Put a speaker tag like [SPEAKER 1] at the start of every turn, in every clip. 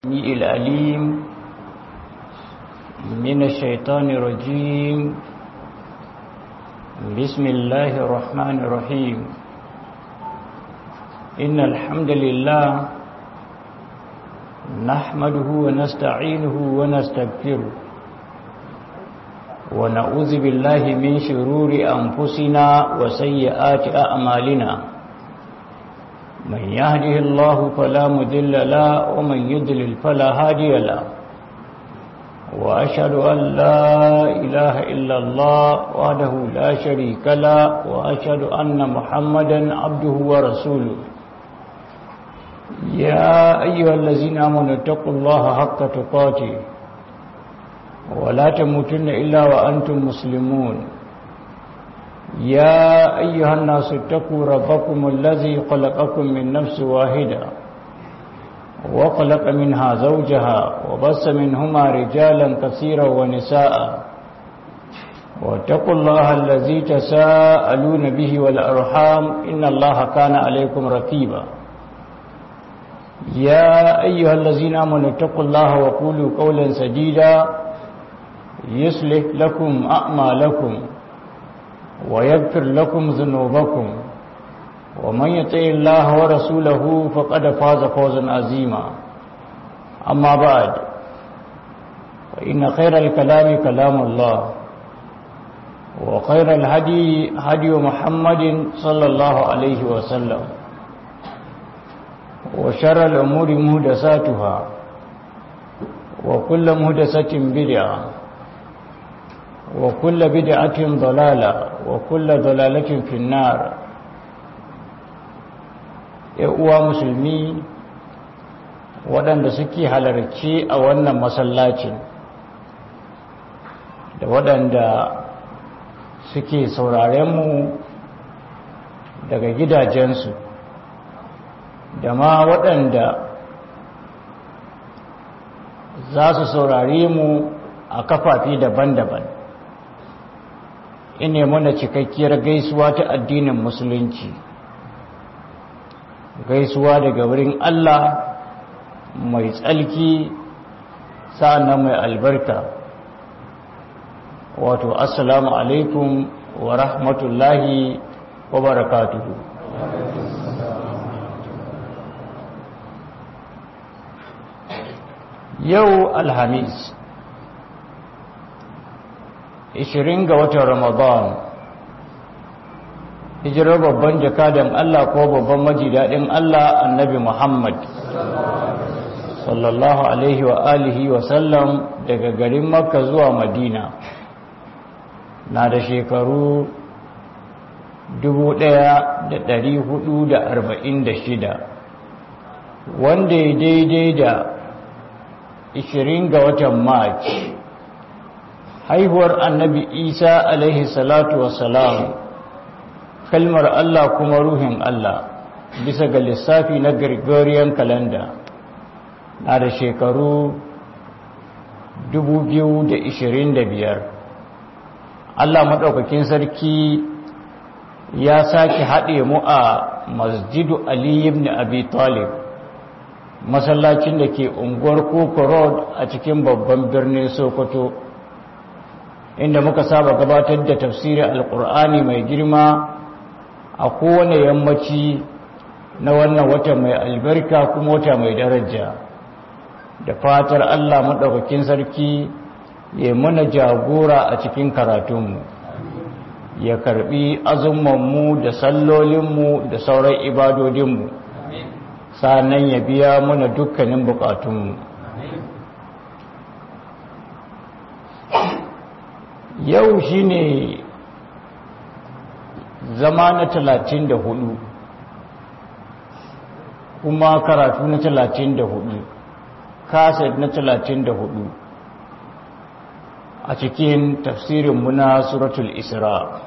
[SPEAKER 1] السميع العليم من الشيطان الرجيم بسم الله الرحمن الرحيم إن الحمد لله نحمده ونستعينه ونستغفره ونعوذ بالله من شرور أنفسنا وسيئات أعمالنا من يهده الله فلا مذل له ومن يضلل فلا هادي له وأشهد أن لا إله إلا الله وحده لا شريك له وأشهد أن محمدا عبده ورسوله يا أيها الذين آمنوا اتقوا الله حق تقاته ولا تموتن إلا وأنتم مسلمون يا أيها الناس اتقوا ربكم الذي خلقكم من نفس واحدة وخلق منها زوجها وبس منهما رجالا كثيرا ونساء واتقوا الله الذي تساءلون به والأرحام إن الله كان عليكم رقيبا يا أيها الذين آمنوا اتقوا الله وقولوا قولا سديدا يصلح لكم أعمالكم ويغفر لكم ذنوبكم ومن يطع الله ورسوله فقد فاز فوزا عظيما أما بعد فإن خير الكلام كلام الله وخير الهدي هدي محمد صلى الله عليه وسلم وشر الأمور مهدساتها وكل مهدسة بدعة وكل بدعة ضلالة وكل ضلالة في النار uwa musulmi waɗanda suke halarci a wannan masallacin da waɗanda suke mu daga gidajensu da ma waɗanda za su saurare mu a kafafi daban-daban ine mana cikakkiyar gaisuwa ta addinin musulunci gaisuwa daga wurin Allah mai tsalki sa'annan mai albarka wato assalamu alaikum wa rahmatullahi wa barakatuhu yau alhamis 20 ga watan Ramadan hijirar babban jakadan Allah ko babban majidadin Allah annabi Muhammad sallallahu alaihi wa alihi wa sallam daga garin Makka zuwa Madina na da shekaru 1446 wanda ya daidai da 20 ga watan March haihuwar annabi isa alaihi salatu wassalam kalmar allah kuma ruhin allah bisa ga lissafi na gregorian calendar na da shekaru 2025 allah maɗaukakin sarki ya sake haɗe mu a masjidu ali ibn abi talib masallacin da ke unguwar koko road a cikin babban birnin sokoto inda muka saba gabatar da tafsirin alkur'ani mai girma a kowane yammaci na wannan wata mai albarka kuma wata mai daraja da fatar allah maɗaukakin sarki ya mana jagora a cikin karatunmu ya karbi azumanmu da sallolinmu da sauran ibadodinmu sannan ya biya mana dukkanin bukatunmu yau shine zama na talatin da hudu kuma karatu na talatin da hudu kaset na talatin da hudu a cikin tafsirinmu na suratul isra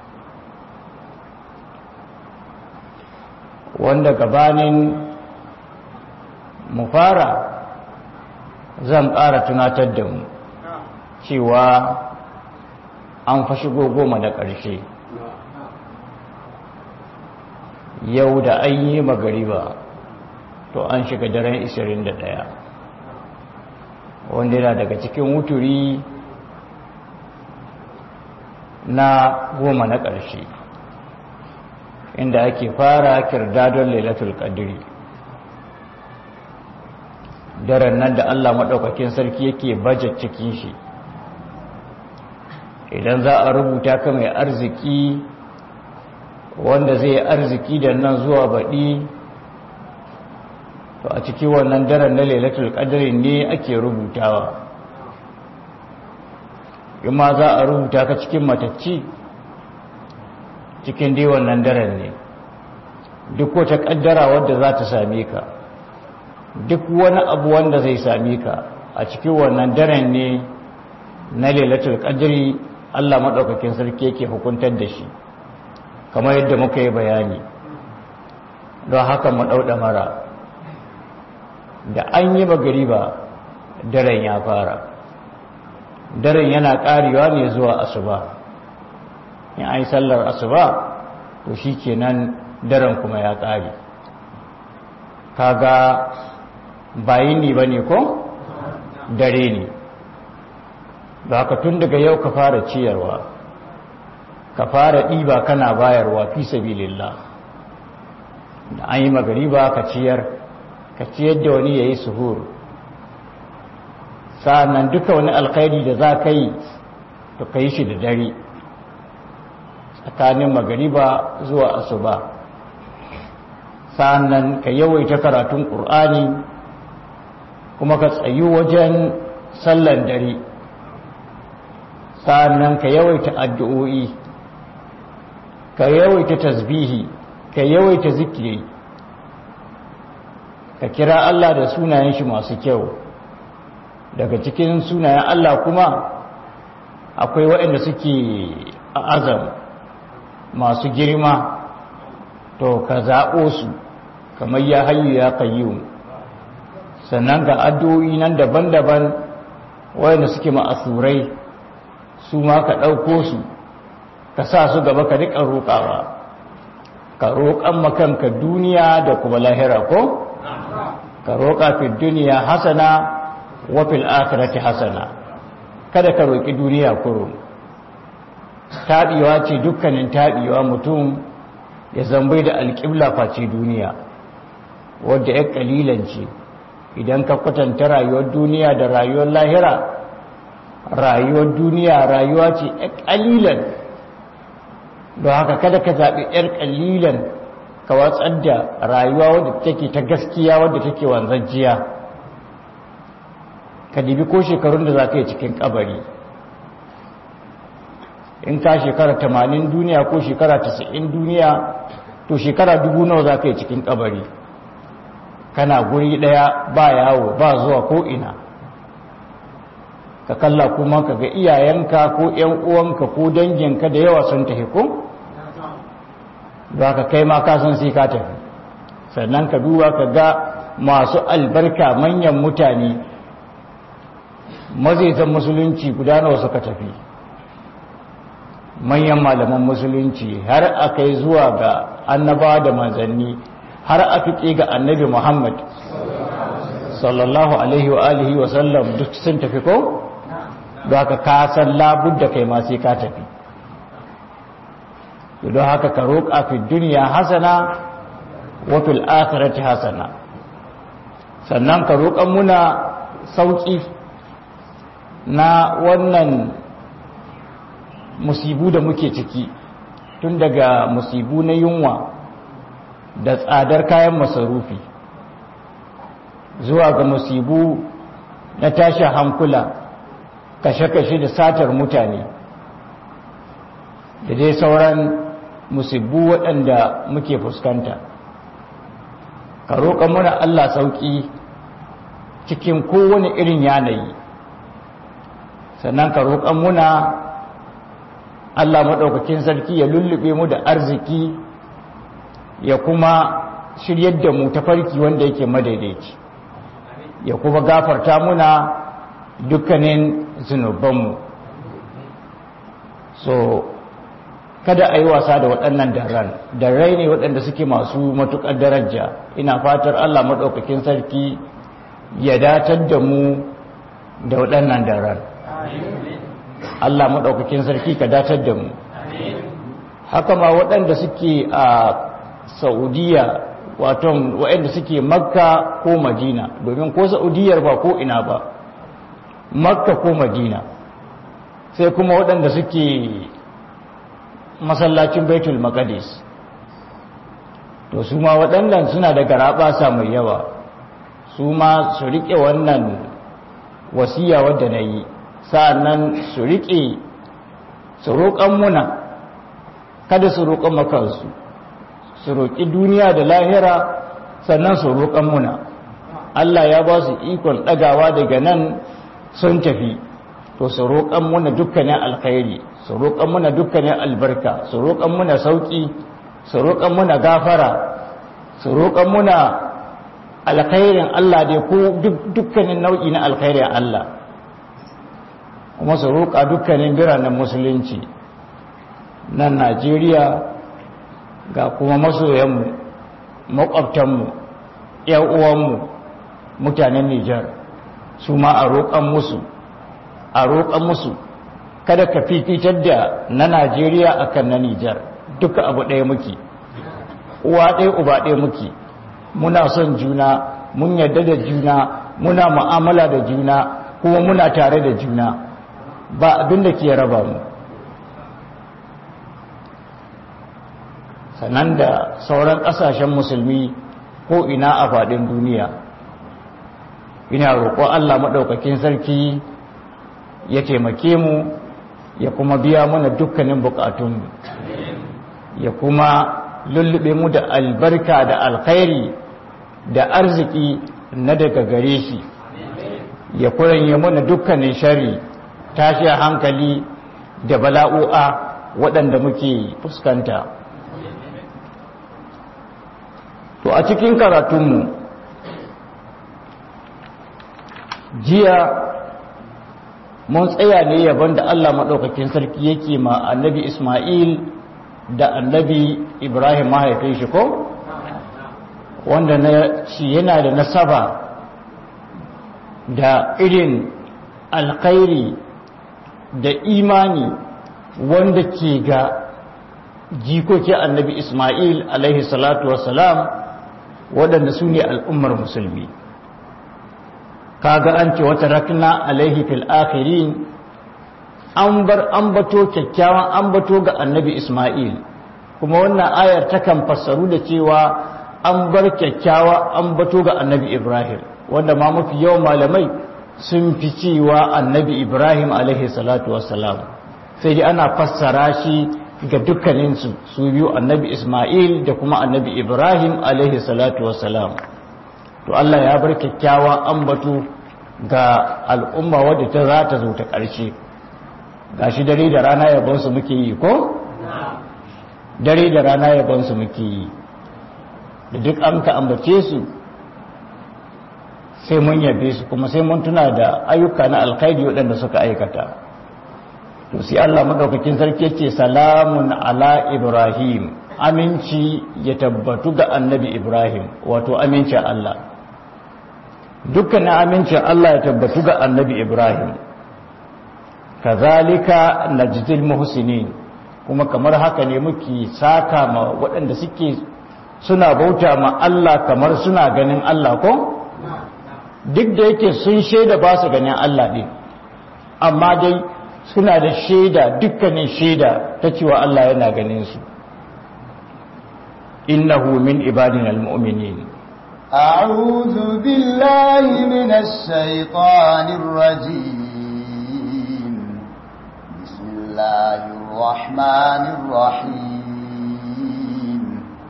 [SPEAKER 1] wanda gabanin mu fara zan ƙara tunatar da mu cewa an fa shigo goma da ƙarshe yau da an yi magariba to an shiga daren 21 wanda yana daga cikin wuturi na goma na ƙarshe inda ake fara kirdadon lailatul qadri daren nan da Allah maɗaukakin sarki yake bajet cikin shi idan za a rubuta ka mai arziki wanda zai arziki da nan zuwa baɗi to a cikin wannan daren na lailatul qadri ne ake rubutawa in ma za a rubuta ka cikin matacci cikin dai wannan daren ne duk wata kaddara wadda za ta same ka duk wani abu wanda zai same ka a cikin wannan daren ne na lailatul qadri Allah madaukakin sarki yake hukuntar da shi kamar yadda muka yi bayani don haka mu dauda mara da an yi magariba daren ya fara daren yana karewa ne zuwa asuba in an yi sallar asuba to shi kenan daren kuma ya kare kaga bayi ne ba ne ko dare ne ba ka tun daga yau ka fara ciyarwa ka fara ɗiba kana bayarwa fi sabilillah da an yi magariba ka ciyar ka ciyar da wani ya yi suhur sa'annan duka wani alkhairi da za ka yi to ka yi shi da dare tsakanin magariba zuwa asuba sa'annan ka yawaita karatun ƙur'ani kuma ka tsayu wajen sallan dare sa'annan ka yawaita addu'o'i ka yawaita tasbihi ka yawaita zikiri ka kira Allah da sunayen shi masu kyau daga cikin sunayen Allah kuma akwai waɗanda suke a azam masu girma to ka zaɓo su kamar ya hayu ya kayyum sannan ga addu'o'i nan daban-daban waɗanda suke ma'asurai su ma ka ɗauko su ka sa su gaba ka riƙa roƙawa ka roƙan makanka duniya da kuma lahira ko? ka roƙa fi duniya hasana wa fil akhirati hasana kada ka roƙi duniya kurum taɓiwa ce dukkanin taɓiwa mutum ya zambai da alƙibla face duniya wadda ya ƙalilan ce idan ka kwatanta rayuwar duniya da rayuwar lahira rayuwar duniya rayuwa ce ya ƙalilan don haka kada ka zaɓi ‘yar ƙalilan ka watsar da rayuwa wadda take ta gaskiya wadda take wanzajjiya ka dibi ko shekarun da za ka yi cikin kabari in ka shekara tamanin duniya ko shekara tasa'in duniya to shekara dubu nawa za ka yi cikin kabari kana guri daya ba yawo ba zuwa ko ina ka kalla kuma ka ga iyayenka ko ‘yan uwanka ko danginka da yawa sun tafi ko ba ka kai ma kasan sai ka tafi sannan ka duba ka ga masu albarka manyan mutane mazaitan musulunci guda nawa suka tafi manyan malaman musulunci har aka yi zuwa ga annaba da manzanni har aka ƙi ga annabi muhammad sallallahu alaihi wa alihi wa sallam duk sun tafi ko da haka ka san labudda kai ma sai ka tafi don haka ka roƙa fi duniya hasana wa fil akhirati hasana sannan ka roƙan muna sauƙi na wannan musibu da muke ciki tun daga musibu na yunwa da tsadar kayan masarufi zuwa ga musibu na tashi hankula kashe-kashe da satar mutane da dai sauran musibu waɗanda muke fuskanta ka roƙa muna Allah sauƙi cikin kowane irin yanayi sannan ka roƙa muna Allah maɗaukakin sarki ya lullube mu da arziki ya kuma shiryar da mu ta farki wanda yake madaidaici ya kuma gafarta muna dukkanin zunubanmu so kada a yi wasa da waɗannan daren darrai ne waɗanda suke masu matuƙar daraja ina fatar Allah maɗaukakin sarki ya datar da mu da waɗannan daren Allah maɗaukakin sarki ka datar da mu haka ma waɗanda suke a saudiya waton waɗanda suke makka ko madina domin ko saudiyar ba ko ina ba makka ko madina sai kuma waɗanda suke masallacin baitul maqdis to su ma waɗannan suna da garaɓasa mai yawa su ma su riƙe wannan wasiya wadda na yi sa'annan su riƙe su roƙon muna kada su roƙon makansu su roƙi duniya da lahira sannan su roƙon muna Allah ya ba su ikon ɗagawa daga nan sun tafi to su roƙon muna dukkanin alkhairi su roƙon muna dukkanin albarka su roƙon muna sauƙi su roƙon muna gafara su roƙon muna alkhairin Allah dai ko dukkanin nau'i na alkhairin Allah kuma su roƙa dukkanin biranen musulunci nan Najeriya ga kuma masoyanmu maƙwabtanmu uwanmu mutanen Nijar su ma a roƙon musu a roƙon musu kada ka fifitar da na Najeriya akan na Nijar duka abu ɗaya muke uwa ɗaya uba ɗaya muke muna son juna mun yarda da juna muna mu'amala da juna kuma muna tare da juna ba abin da ke raba mu sannan da sauran ƙasashen musulmi ko ina a faɗin duniya ina roƙo Allah maɗaukakin sarki ya taimake mu ya kuma biya mana dukkanin buƙatunmu ya kuma lullube mu da albarka da alkhairi da arziki na daga gare shi ya kuranye mana dukkanin shari tashi hankali da bala'o'a waɗanda muke fuskanta to a cikin karatunmu jiya mun tsaya ne yaban da Allah maɗaukakin sarki yake ma annabi Ismail da annabi Ibrahim mahaifin shi ko wanda na shi yana da nasaba da irin alkhairi da imani wanda ke ga jikoki annabi Ismail alaihi salatu wassalam waɗanda su ne al'ummar musulmi kaga an ce wata rakna alaihi fil akhirin an bar ambato kyakkyawan ambato ga annabi Ismail kuma wannan ayar takan fassaru da cewa an bar kyakkyawa ambato ga annabi Ibrahim wanda ma mafi yawan malamai sun fi cewa annabi Ibrahim alaihi salatu wassalam sai dai ana fassara shi ga dukkaninsu su biyu annabi Ismail da kuma annabi Ibrahim alaihi salatu wassalam to Allah ya bar kyakkyawan ambato ga al'umma wadda ta za ta zo ta ƙarshe gashi dare da rana yabonsu muke yi ko? dare da rana yabonsu muke yi da duk an ka ambace su sai mun yabe su kuma sai mun tuna da ayyuka na alkhairi waɗanda suka aikata to sai Allah madaukakin sarki ce salamun ala ibrahim aminci ya tabbatu ga annabi ibrahim wato amincin Allah dukkanin amincin Allah ya tabbatu ga annabi ibrahim kazalika najdil muhsinin kuma kamar haka ne muke saka ma waɗanda suke suna bauta ma Allah kamar suna ganin Allah ko duk da yake sun shaida ba su ganin Allah ɗin amma dai suna da shaida dukkanin shaida ta cewa Allah yana ganin su innahu min ibadina almu'minin
[SPEAKER 2] أعوذ بالله من الشيطان الرجيم بسم الله الرحمن الرحيم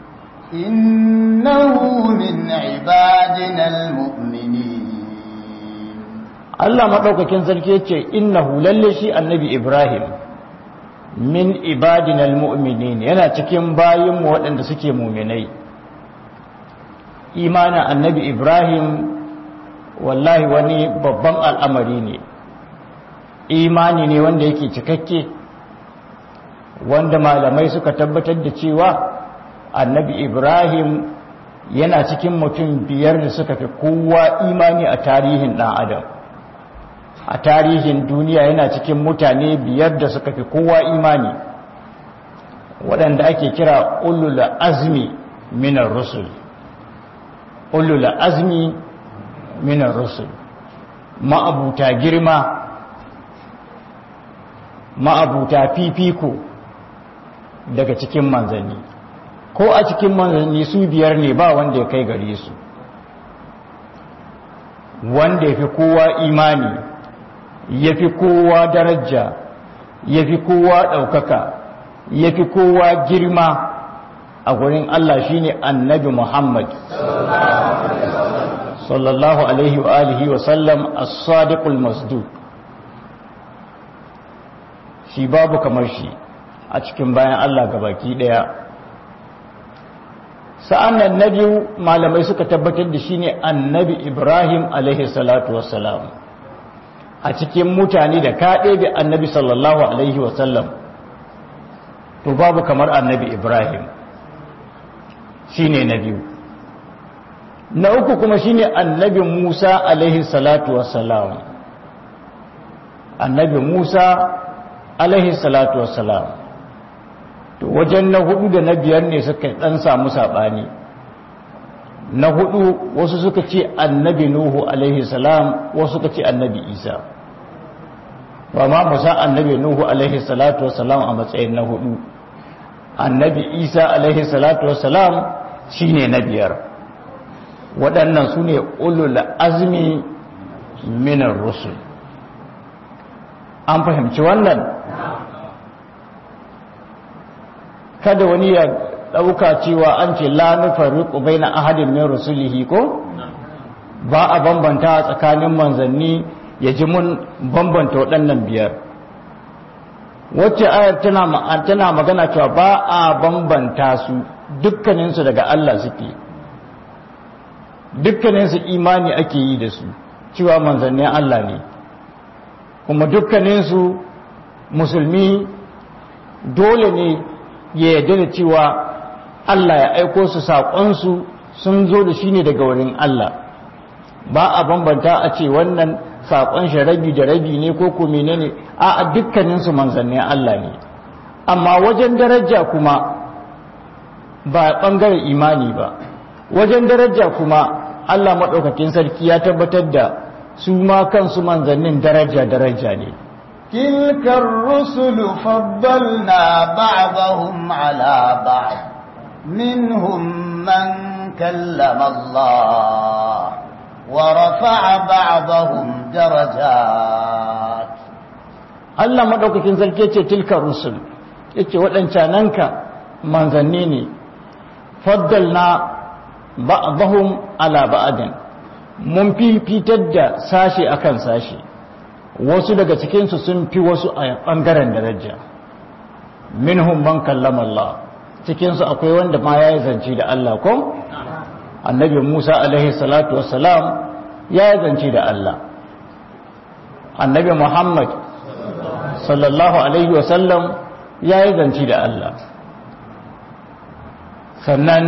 [SPEAKER 2] إنه من عبادنا المؤمنين
[SPEAKER 1] Allah maɗaukakin sarki yace innahu lalle shi annabi Ibrahim min ibadina almu'minin yana cikin bayinmu waɗanda suke muminai imanin annabi Ibrahim wallahi wani babban al'amari ne imani ne wanda yake cikakke wanda malamai suka tabbatar da cewa annabi Ibrahim yana cikin mutum biyar da suka fi kowa imani a tarihin ɗan adam a tarihin duniya yana cikin mutane biyar da suka fi kowa imani waɗanda ake kira ulul azmi minar rusul ulul azmi minar rusul ma'abuta girma ma'abuta fifiko daga cikin manzanni ko a cikin manzanni su biyar ne ba wanda ya kai gare su wanda ya fi kowa imani ya fi kowa daraja ya fi kowa ɗaukaka ya fi kowa girma a gurin Allah shine annabi Muhammad sallallahu alaihi wa alihi wa sallam as-sadiqul masduq shi babu kamar shi a cikin bayan Allah gabaki daya sa'an nan na biyu malamai suka tabbatar da shi ne annabi ibrahim alaihi salatu wassalam a cikin mutane da kaɗe da annabi sallallahu alaihi wasallam to babu kamar annabi ibrahim shi ne na biyu na uku kuma shi ne annabi musa alaihi salatu wassalam annabi musa alaihi salatu wassalam to wajen na hudu da na biyar ne suka dan samu sabani na hudu wasu suka ce annabi nuhu alaihi salam wasu suka ce annabi isa ba ma musa annabi nuhu alaihi salatu wassalam a matsayin na hudu annabi isa alaihi salatu wassalam shine na biyar waɗannan su ne ulul azmi minar rusul an fahimci wannan kada wani ya ɗauka cewa an ce la nufarriqu baina ahadin min rusulihi ko ba a bambanta tsakanin manzanni ya ji mun bambanta waɗannan biyar wacce ayar tana tana magana cewa ba a bambanta su dukkaninsu daga Allah suke dukkaninsu imani ake yi da su cewa manzannin Allah ne kuma dukkaninsu musulmi dole ne ya yarda da cewa Allah ya aiko su saƙonsu sun zo da shi ne daga wurin Allah ba a bambanta a ce wannan saƙon shi rabi da rabi ne ko ko menene a a dukkaninsu manzannin Allah ne amma wajen daraja kuma ba ɓangaren imani ba wajen daraja kuma Allah maɗaukakin sarki ya tabbatar da su ma kansu manzannin daraja daraja ne
[SPEAKER 2] تلك الرسل فضلنا بعضهم على بعض منهم من كلم الله ورفع بعضهم درجات
[SPEAKER 1] Allah maɗaukakin sarki ce tilka rusul yace waɗancananka manzanni ne faddalna ba'dahum ala ba'din mun fifitar da sashi akan sashi wasu daga cikinsu sun fi wasu a ɓangaren daraja minhum man kallama Allah cikinsu akwai wanda ma ya yi zance da Allah ko annabi Musa alaihi salatu wassalam ya yi zance da Allah annabi Muhammad sallallahu alaihi wasallam ya yi zance da Allah sannan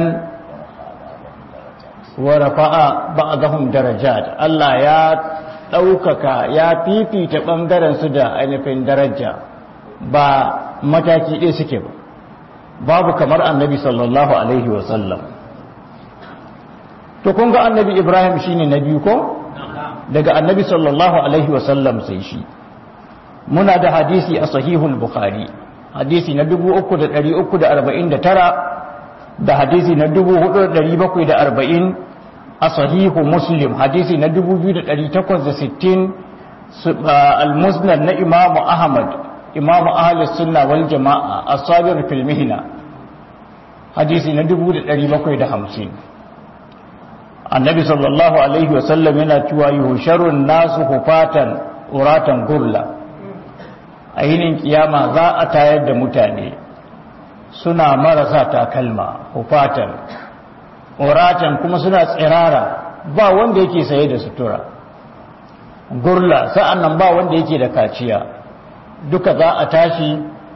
[SPEAKER 1] wa rafa'a ba'dahum darajat Allah ya ɗaukaka ya fifita ɓangaren su da ainihin daraja ba mataki ɗaya suke ba babu kamar annabi sallallahu alaihi wasallam to kun ga annabi ibrahim shine na biyu ko daga annabi sallallahu alaihi wasallam sai shi muna da hadisi a sahihul bukhari hadisi na 3349 da hadisi na 4740 a sahihu muslim hadisi na 2860 al-musnad na imamu ahmad imamu ahli sunna wal jama'a as-sabir fil mihna hadisi na 1750 annabi sallallahu alaihi wasallam yana cewa yuhsharun nasu hufatan uratan gurla a yinin kiyama za a tayar da mutane suna marasa takalma hufatan uratan kuma suna tsirara ba wanda yake saye da sutura gurla sa'an nan ba wanda yake da kaciya duka za a tashi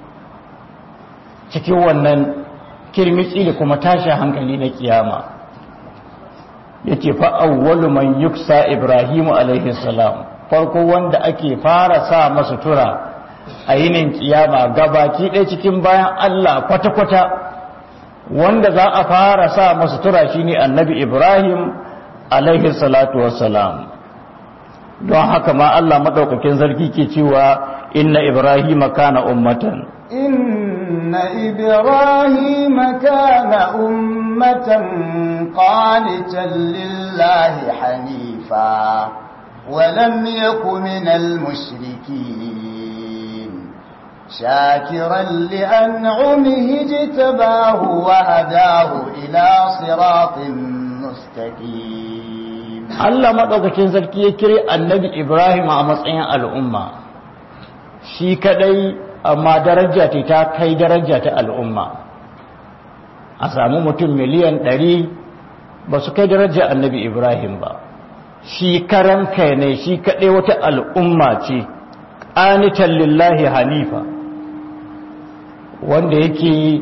[SPEAKER 1] cikin wannan kirmitsi da kuma tashi hankali na kiyama yake fa awwalu man yuksa ibrahimu alaihi salam farko wanda ake fara sa masu tura a yinin kiyama gabaki ɗaya cikin bayan Allah kwata-kwata wanda za a fara sa masu tura shine annabi Ibrahim alaihi salatu wassalam don haka ma Allah maɗaukakin zargi ke cewa inna Ibrahim kana ummatan
[SPEAKER 2] إن إبراهيم كان أمة قانتا لله حنيفا ولم يك من المشركين شاكرا لأنعمه اجتباه وهداه إلى صراط مستقيم
[SPEAKER 1] Allah maɗaukakin sarki ya kire annabi Ibrahim a matsayin al'umma shi kadai amma daraja ta ta kai daraja ta al'umma a samu mutum miliyan ɗari ba su kai daraja annabi Ibrahim ba shi karan kai ne shi kadai wata al'umma ce ƙanitan lillahi hanifa wanda yake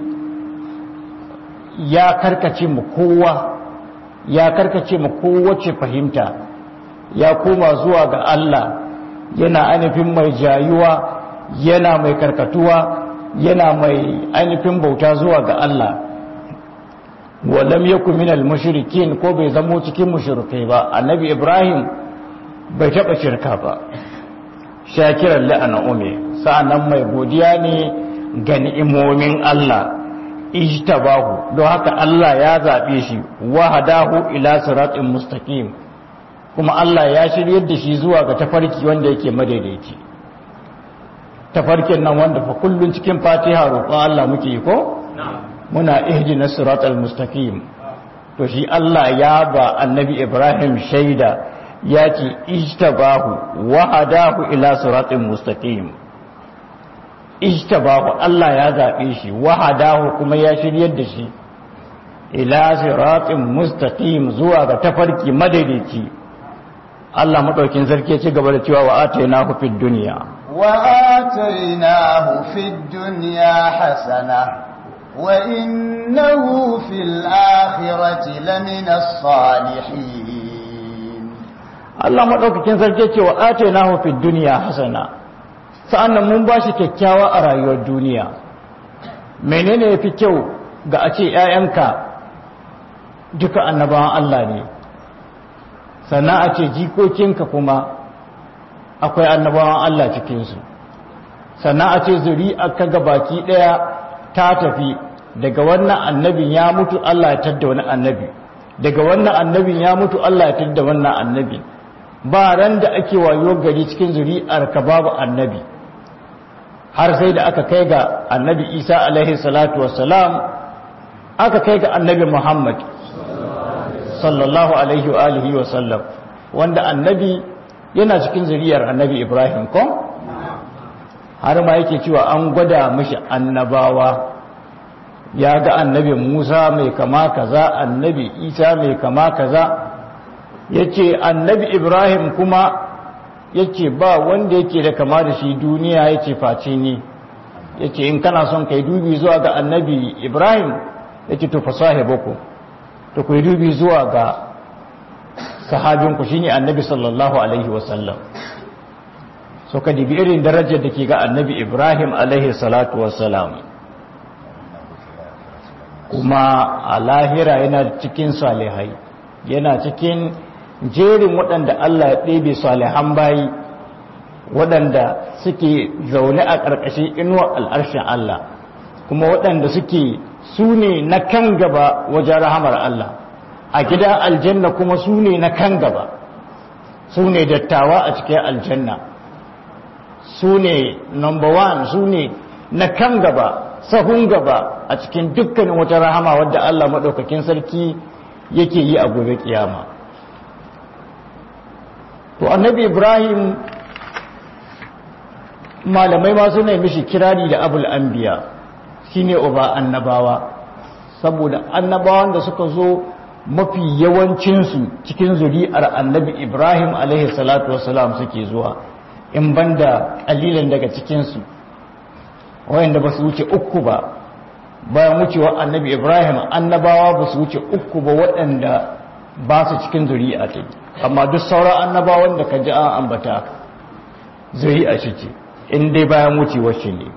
[SPEAKER 1] ya karkace mu kowa ya karkace mu kowace fahimta ya koma zuwa ga Allah yana ainihin mai jayuwa yana mai karkatuwa yana mai ainihin bauta zuwa ga Allah walam yaku minal mushrikin ko bai zamo cikin mushrikai ba annabi Ibrahim bai taba shirka ba shakiran la'ana ume sa'annan mai godiya ne ga ni'imomin Allah ijtabahu don haka Allah ya zabe shi wahadahu ila siratin mustaqim kuma Allah ya shiryar da shi zuwa ga tafarki wanda yake madaidaici tafarkin nan wanda fa kullun cikin Fatiha roƙon Allah muke yi ko muna ihdinas siratal mustaqim to shi Allah ya ba annabi Ibrahim shaida ya ce ijtabahu wahadahu ila siratin mustaqim ijtabahu Allah ya zaɓe shi wahadahu kuma ya shiryar da shi ila siratin mustaqim zuwa ga tafarki madaidaici Allah madaukin sarki ya ci gaba da cewa wa atainahu fid dunya
[SPEAKER 2] wa atainahu fid dunya hasana wa innahu fil akhirati lamina salihin
[SPEAKER 1] Allah madaukakin sarki ya ce wa atainahu fid dunya hasana sa'annan mun ba shi kyakkyawa a rayuwar duniya menene ya fi kyau ga a ce ‘ya'yanka duka annabawan Allah ne sannan a ce jikokinka kuma akwai annabawan Allah cikinsu sannan a ce zuri aka ga baki ɗaya ta tafi daga wannan annabin ya mutu Allah ya tadda wani annabi daga wannan annabin ya mutu Allah ya tadda wannan annabi ba ran da ake wayo gari cikin zuri'ar ka babu annabi har sai da aka kai ga annabi isa alaihi salatu wassalam aka kai ga annabi muhammad sallallahu alaihi wa alihi wa sallam wanda annabi yana cikin zuriyar annabi ibrahim ko har ma yake cewa an gwada mashi annabawa ya ga annabi musa mai kama kaza annabi isa mai kama kaza yace annabi ibrahim kuma yace ba wanda yake da kama da shi duniya yace face ni yace in kana son kai dubi zuwa ga annabi Ibrahim yace to fasahibuku to kai dubi zuwa ga sahabinku shine annabi sallallahu alaihi wasallam so ka dibi irin darajar da ke ga annabi Ibrahim alaihi salatu wassalam kuma a lahira yana cikin salihai yana cikin jerin waɗanda Allah ya ɗebe salihan bayi waɗanda suke zaune a ƙarƙashin inuwar al'arshin Allah kuma waɗanda suke su ne na kan gaba wajen rahamar Allah a gida aljanna kuma su ne na kan gaba su ne dattawa a cikin aljanna su ne number one su ne na kan gaba sahun gaba a cikin dukkanin wata rahama wadda Allah maɗaukakin sarki yake yi a gobe kiyama. to annabi ibrahim malamai ma suna mishi kirari da abul anbiya shine uba annabawa saboda annabawan da suka zo mafi yawancinsu cikin zuri'ar annabi ibrahim alaihi salatu wasalam suke zuwa in banda kalilan daga cikinsu wayanda ba su wuce uku ba bayan wucewa annabi ibrahim annabawa ba su wuce uku ba waɗanda ba su cikin zuri'a ta amma duk sauran annabawan da ka ji an ambata zuri'a ce ce in dai bayan wucewar shi ne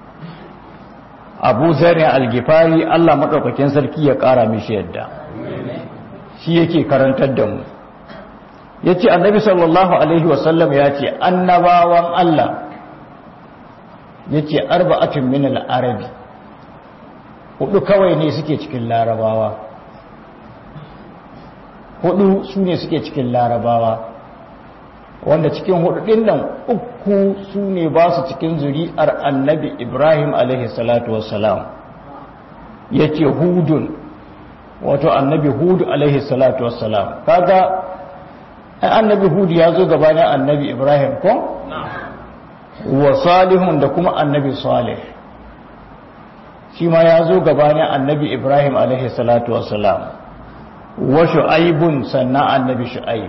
[SPEAKER 1] abu zarin algifari allah maɗaukakin sarki ya ƙara mishi yadda shi yake karantar da mu ya ce annabi sallallahu alaihi wasallam ya ce annabawan allah ya ce arba'atun min al'arabi hudu kawai ne suke cikin larabawa hudu su ne suke cikin larabawa wanda cikin hudu din nan uku su ne ba su cikin zuri'ar annabi ibrahim alaihi salatu wassalam ya ce hudun wato annabi hudu alaihi salatu wassalam kaga annabi hudu ya zo gabanin annabi ibrahim ko? wa salihun da kuma annabi salih shi ma ya zo gabanin annabi ibrahim alaihi salatu wassalam wa shu'aibun sannan annabi shu'aib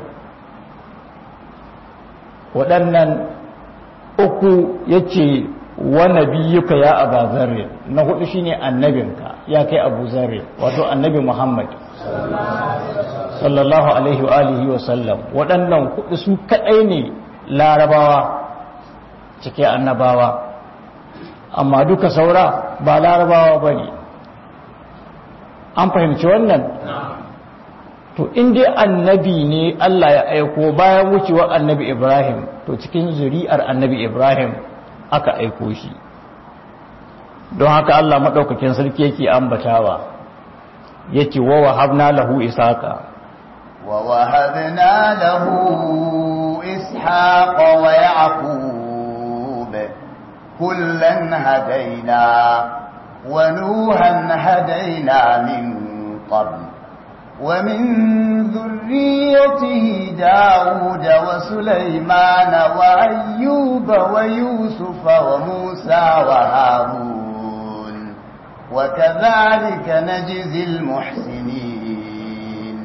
[SPEAKER 1] waɗannan uku yace wa nabiyyuka ya aba zarri na hudu shine annabinka ya kai abu zarri wato annabi muhammad sallallahu alaihi wa alihi wa sallam waɗannan hudu su kadai ne larabawa cike annabawa amma duka saura ba larabawa ba ne an fahimci wannan to inda annabi ne Allah ya aiko bayan wucewa annabi Ibrahim to cikin zuri'ar annabi Ibrahim aka aiko shi don haka Allah maɗaukakin sarki yake ambatawa yake wa wahabna lahu isaka
[SPEAKER 2] wa wahabna lahu ishaqa wa yaqub kullan hadaina wa nuhan hadaina min qabl ومن ذريته داود وسليمان وأيوب ويوسف وموسى وهارون وكذلك نجزي المحسنين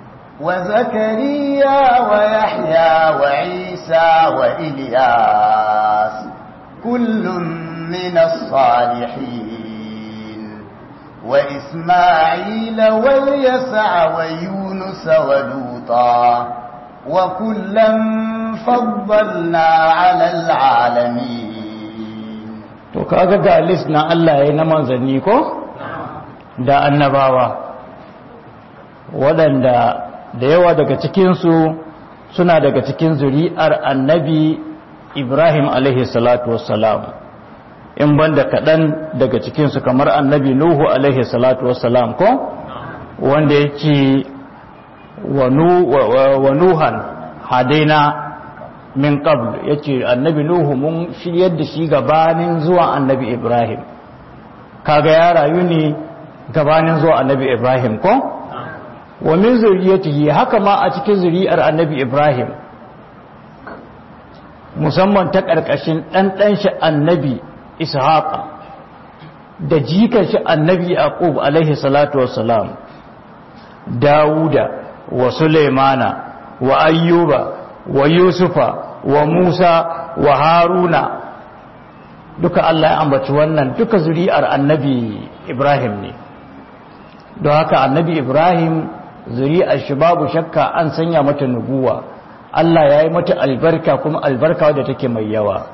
[SPEAKER 2] وزكريا ويحيى وعيسى وإلياس كل من الصالحين وإسماعيل واليسع ويونس ولوطا وكلا فضلنا على العالمين
[SPEAKER 1] to kaga ga list na Allah ya na manzanni ko da annabawa waɗanda da yawa daga cikinsu suna daga cikin zuri'ar annabi Ibrahim alaihi salatu wassalam in banda kaɗan daga cikinsu kamar annabi Nuhu alaihi salatu wassalam ko wanda yake wa Nuhan hadaina min qabl yace annabi Nuhu mun shiryar da shi gabanin zuwa annabi Ibrahim kaga ya rayu ne gabanin zuwa annabi Ibrahim ko wa min zuriyatihi haka ma a cikin zuriyar annabi Ibrahim musamman ta ƙarƙashin ɗanɗan shi annabi ishaqa da jikan shi annabi yaqub alaihi salatu wassalam dauda wa sulaimana wa ayyuba wa yusufa wa musa wa haruna duka Allah ya ambaci wannan duka zuri'ar annabi ibrahim ne don haka annabi ibrahim zuri'ar shi babu shakka an sanya mata nubuwa Allah ya yi mata albarka kuma albarka wadda take mai yawa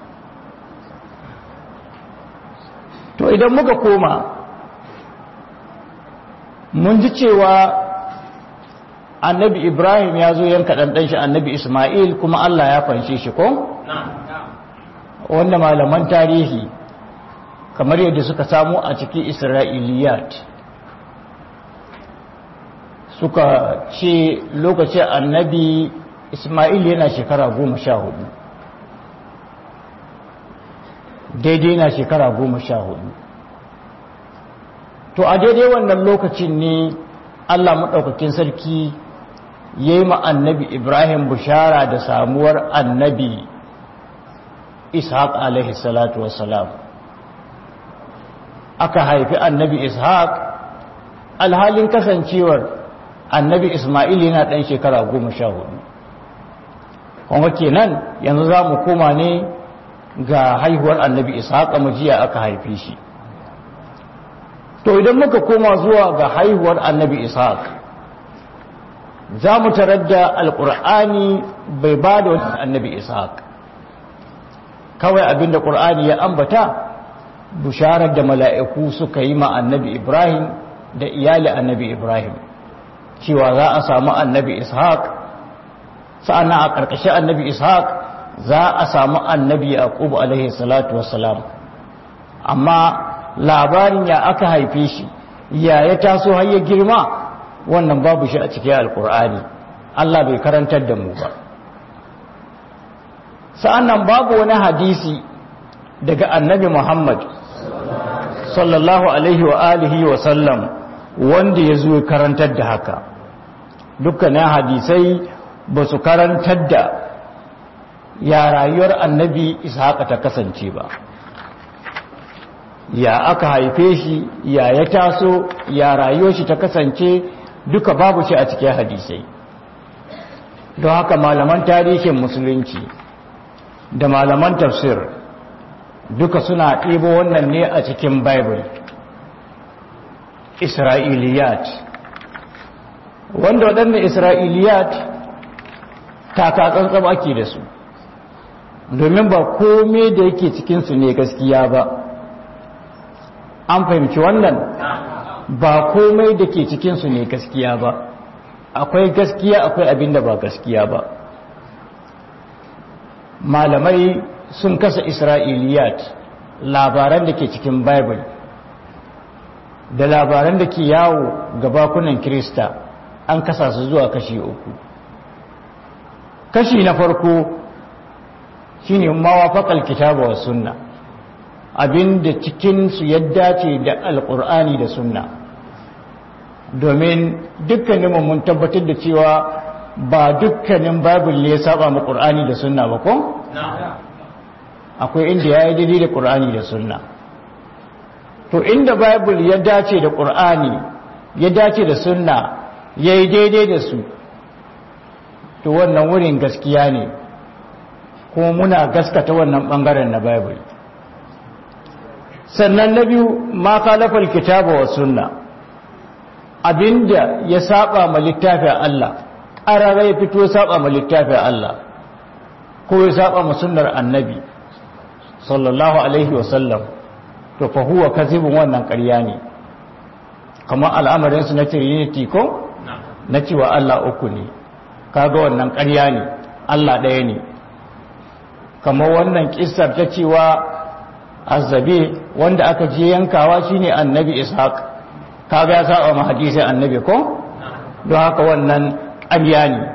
[SPEAKER 1] to idan muka koma mun ji cewa annabi ibrahim ya zo yanka ɗanɗan shi annabi ismail kuma allah ya fanshe shi ko? wanda malaman tarihi kamar yadda suka samu a cikin isra'iliyat suka ce lokacin annabi ismail yana shekara goma sha hudu daidai na shekara goma sha hudu to a daidai wannan lokacin ne allah maɗaukakin sarki ya yi annabi ibrahim bushara da samuwar annabi ishaq alaihi salatu wassalam aka haifi annabi ishaq alhalin kasancewar annabi ismail yana ɗan shekara goma sha hudu kuma kenan yanzu za mu koma ne ga haihuwar annabi ishaq jiya aka haife shi to idan muka koma zuwa ga haihuwar annabi ishaq za mu tarar da alƙur'ani bai ba da wani annabi ishaq kawai abinda ƙur'ani ya ambata bisharar da mala'iku suka yi ma annabi ibrahim da iyali annabi ibrahim cewa za a samu annabi ishaq sa'ana a ƙarƙashin annabi ishaq za a samu annabi yaqub alaihi salatu wassalam amma labarin ya aka haife shi ya ya taso har ya girma wannan babu shi a cikin alkur'ani Allah bai karantar da mu ba sa'annan babu wani hadisi daga annabi Muhammad sallallahu alaihi wa alihi wa sallam wanda ya zo karantar da haka dukkanin hadisai ba su karantar da ya rayuwar annabi ishaqa ta kasance ba ya aka haife shi ya ya taso ya rayuwar shi ta kasance duka babu shi a cikin hadisai don haka malaman tarihin musulunci da malaman tafsir duka suna ɗibo wannan ne a cikin bible isra'iliyat wanda waɗanda isra'iliyat takatsantsan ake da su domin ba kome da yake cikinsu ne gaskiya ba an fahimci wannan ba komai da ke cikinsu ne gaskiya ba akwai gaskiya akwai abin da ba gaskiya ba malamai sun kasa isra'iliyat labaran da ke cikin bible da labaran da ke yawo ga bakunan kirista an kasa su zuwa kashi uku kashi na farko shine mawafaqal kitaba wa sunna abinda cikinsu ya dace da alkur'ani da sunna domin dukkaninmu mun tabbatar da cewa ba dukkanin babul ne ya saba mu qur'ani da sunna ba ko akwai inda ya yi daidai da qur'ani da sunna to inda babul ya dace da qur'ani ya dace da sunna ya yi daidai da su to wannan wurin gaskiya ne kuma muna gaskata wannan bangaren na bible sannan na biyu ma kalafar kitaba wa sunna abinda ya saba ma littafin Allah ƙarara ya fito ya saba ma littafin Allah ko ya saba ma sunnar annabi sallallahu alaihi wasallam to fa huwa kazibun wannan ƙarya ne kamar al'amarin su na trinity ko na cewa Allah uku ne kaga wannan ƙarya ne Allah ɗaya ne kamar wannan kissar ta cewa azabe wanda aka je yankawa shine annabi ishaq kaga ya saba ma hadisin annabi ko don haka wannan ƙarya ne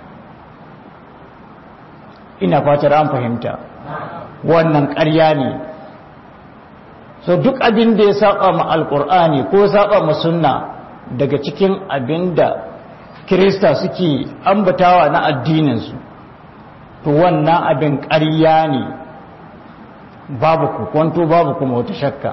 [SPEAKER 1] ina fatar an fahimta wannan ƙarya ne so duk abin da ya saba ma alkur'ani ko saba ma sunna daga cikin abin da kirista suke ambatawa na addininsu to wannan abin ƙarya ne babu kwanto babu kuma wata shakka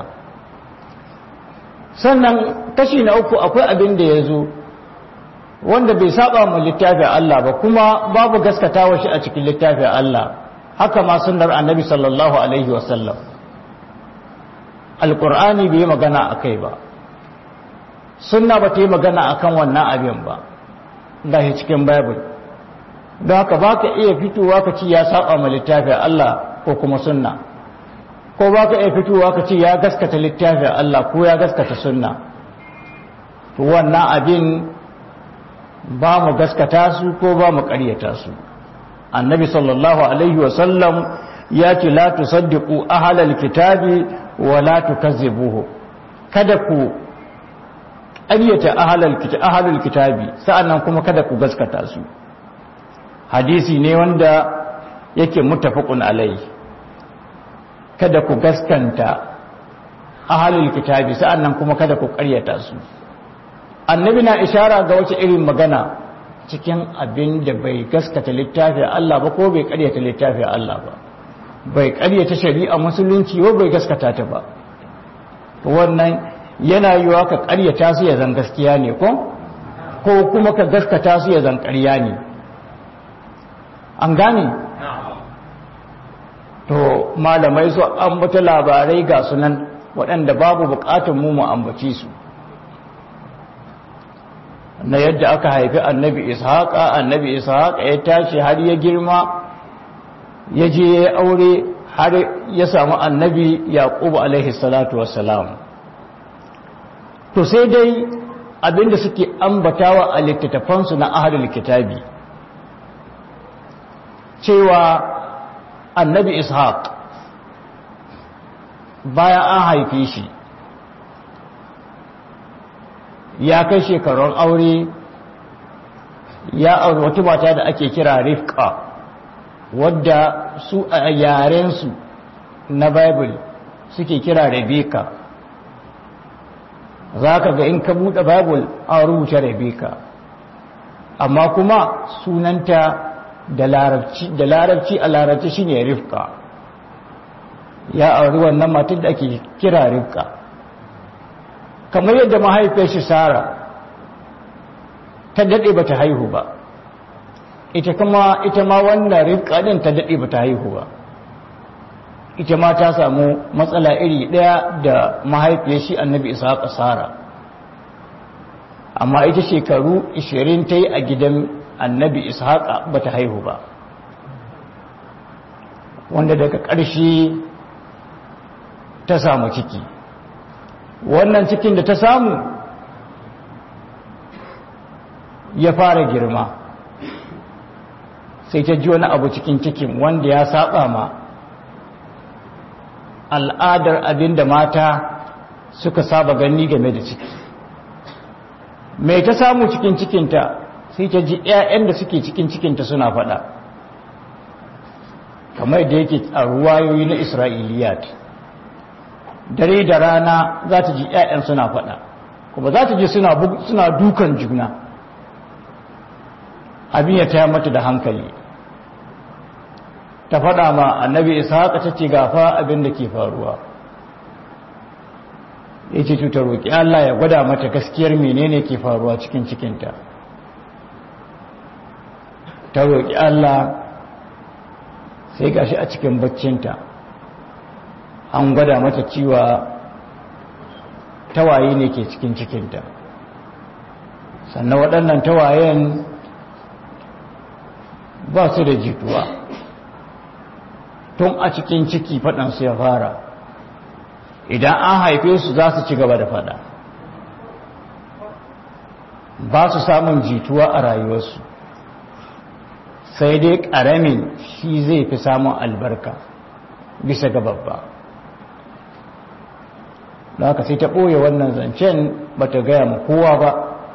[SPEAKER 1] sannan kashi na uku akwai abin da ya zo wanda bai saba mu littafin Allah ba kuma babu gaskatawa shi a cikin littafin Allah haka ma sunnar annabi sallallahu alaihi wasallam alqur'ani bai magana akai ba sunna ba ta yi magana akan wannan abin ba gashi cikin bible don haka baka iya fitowa ka ci ya saba mu littafin Allah ko kuma sunna ko ba ka iya fitowa ka ce ya gaskata littafin Allah ko ya gaskata sunna to wannan abin ba mu gaskata su ko ba mu ƙaryata su annabi sallallahu alaihi wasallam ya ce la tusaddiqu ahlal kitabi wa la tukazzibuhu kada ku ƙaryata ahlal kitabi ahlul kitabi sa'annan kuma kada ku gaskata su hadisi ne wanda yake muttafaqun alaihi kada ku gaskanta ahalul kitabi sa'annan kuma kada ku ƙaryata su annabi na ishara ga wace irin magana cikin abin da bai gaskata littafin Allah ba ko bai ƙaryata littafin Allah ba bai ƙaryata shari'a musulunci ba bai gaskata ta ba wannan yana yiwa ka ƙaryata su ya zan gaskiya ne ko ko kuma ka gaskata su ya zan ƙarya ne an gane to malamai su ambata labarai ga sunan waɗanda babu buƙatun mu mu ambaci su na yadda aka haifi annabi ishaqa annabi ishaqa ya tashi har ya girma ya je ya aure har ya samu annabi yaqub alaihi salatu wassalam to sai dai abinda suke ambatawa a littattafansu na ahlul kitabi cewa annabi ishaq bayan an haife shi ya kai shekarun aure ya aure wata mata da ake kira rifka wadda su a yarensu na bible suke kira rebecca za ka ga in ka buɗe bible an rubuta rebecca amma kuma sunanta da larabci a larabci shine rifka ya auri wannan matan da ake kira rifka kamar yadda mahaifiyar shi sara ta daɗe ba ta haihu ba ita kuma ita ma wannan rifka ɗin ta daɗe ba ta haihu ba ita ma ta samu matsala iri ɗaya da mahaifiyar shi annabi isa sara amma ita shekaru 20 ta yi a gidan annabi ishaqa ba ta haihu ba wanda daga ƙarshe ta samu ciki wannan cikin da ta samu ya fara girma sai ta ji wani abu cikin cikin wanda ya saba ma al'adar abin da mata suka saba gani game da ciki mai ta samu cikin cikinta sai ta ji 'ya'yan da suke cikin cikinta suna faɗa kamar da yake a ruwayoyi na isra'iliyat dare da rana za ta ji 'ya'yan suna faɗa kuma za ta ji suna dukan juna abin ya taya mata da hankali ta faɗa ma annabi ishaq ta ce gafa abin da ke faruwa ya ce ta roƙi allah ya gwada mata gaskiyar menene ke faruwa cikin cikinta ta roƙi allah sai gashi a cikin baccinta an gwada mata cewa tawaye ne ke cikin cikinta sannan waɗannan tawayen ba su da jituwa tun a cikin ciki faɗansu ya fara idan an haife su za su ci gaba da faɗa ba su samun jituwa a rayuwarsu sai dai ƙaramin shi zai fi samun albarka bisa ga babba da haka sai ta ɓoye wannan zancen ba ta gaya ma kowa ba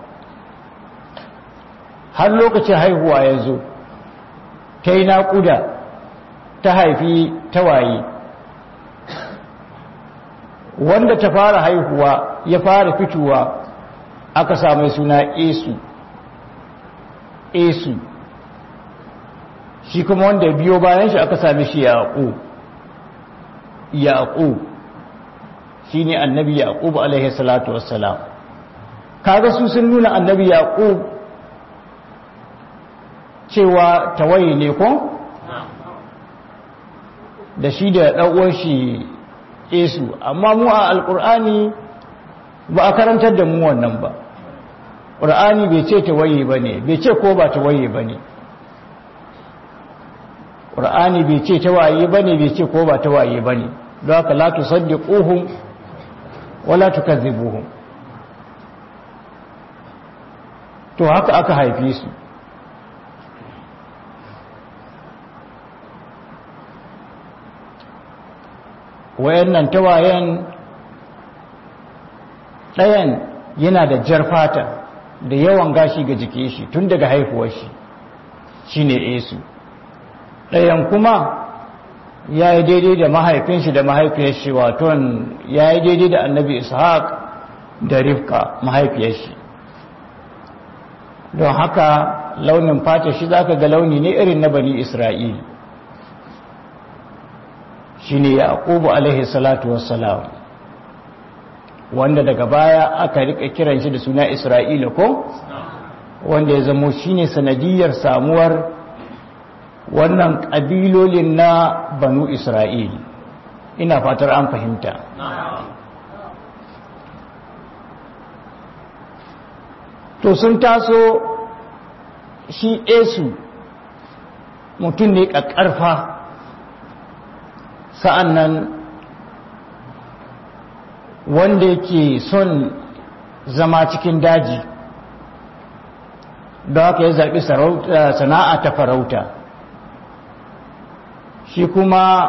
[SPEAKER 1] har lokacin haihuwa ya zo ta yi naƙuda ta haifi tawaye wanda ta fara haihuwa ya fara fitowa aka sami suna esu esu shi kuma wanda biyo bayan shi aka sami shi yaƙo yaƙo shi ne annabi yaƙub alaihi salatu wassalam kaga su sun nuna annabi yaƙub cewa tawaye ne ko da shi da ɗan'uwan shi esu amma mu a alƙur'ani ba a karantar da mu wannan ba ƙur'ani bai ce tawaye ba ne bai ce ko ba tawaye ba ne ƙur'ani bai ce tawaye ba ne bai ce ko ba tawaye ba ne don haka la tusaddiquhum wala tukazzibuhum to haka aka haife su wayannan tawayen ɗayan yana da jar fata da yawan gashi ga jike shi tun daga haifuwar shi shine esu ɗayan kuma ya yi daidai da mahaifin shi da mahaifiyar shi waton ya yi daidai da annabi ishaq da rifka mahaifiyar shi don haka launin fata shi za ka ga launi ne irin na bani isra'ili shi ne yaƙubu alaihi salatu wassalam wanda daga baya aka rika kiran shi da suna isra'ila ko wanda ya zamo shi ne sanadiyar samuwar wannan ƙabilolin na banu isra'il ina fatar an fahimta to sun taso shi esu mutum ne ƙaƙƙarfa sa'an nan wanda yake son zama cikin daji da haka ya zaɓi sana'a ta farauta shi kuma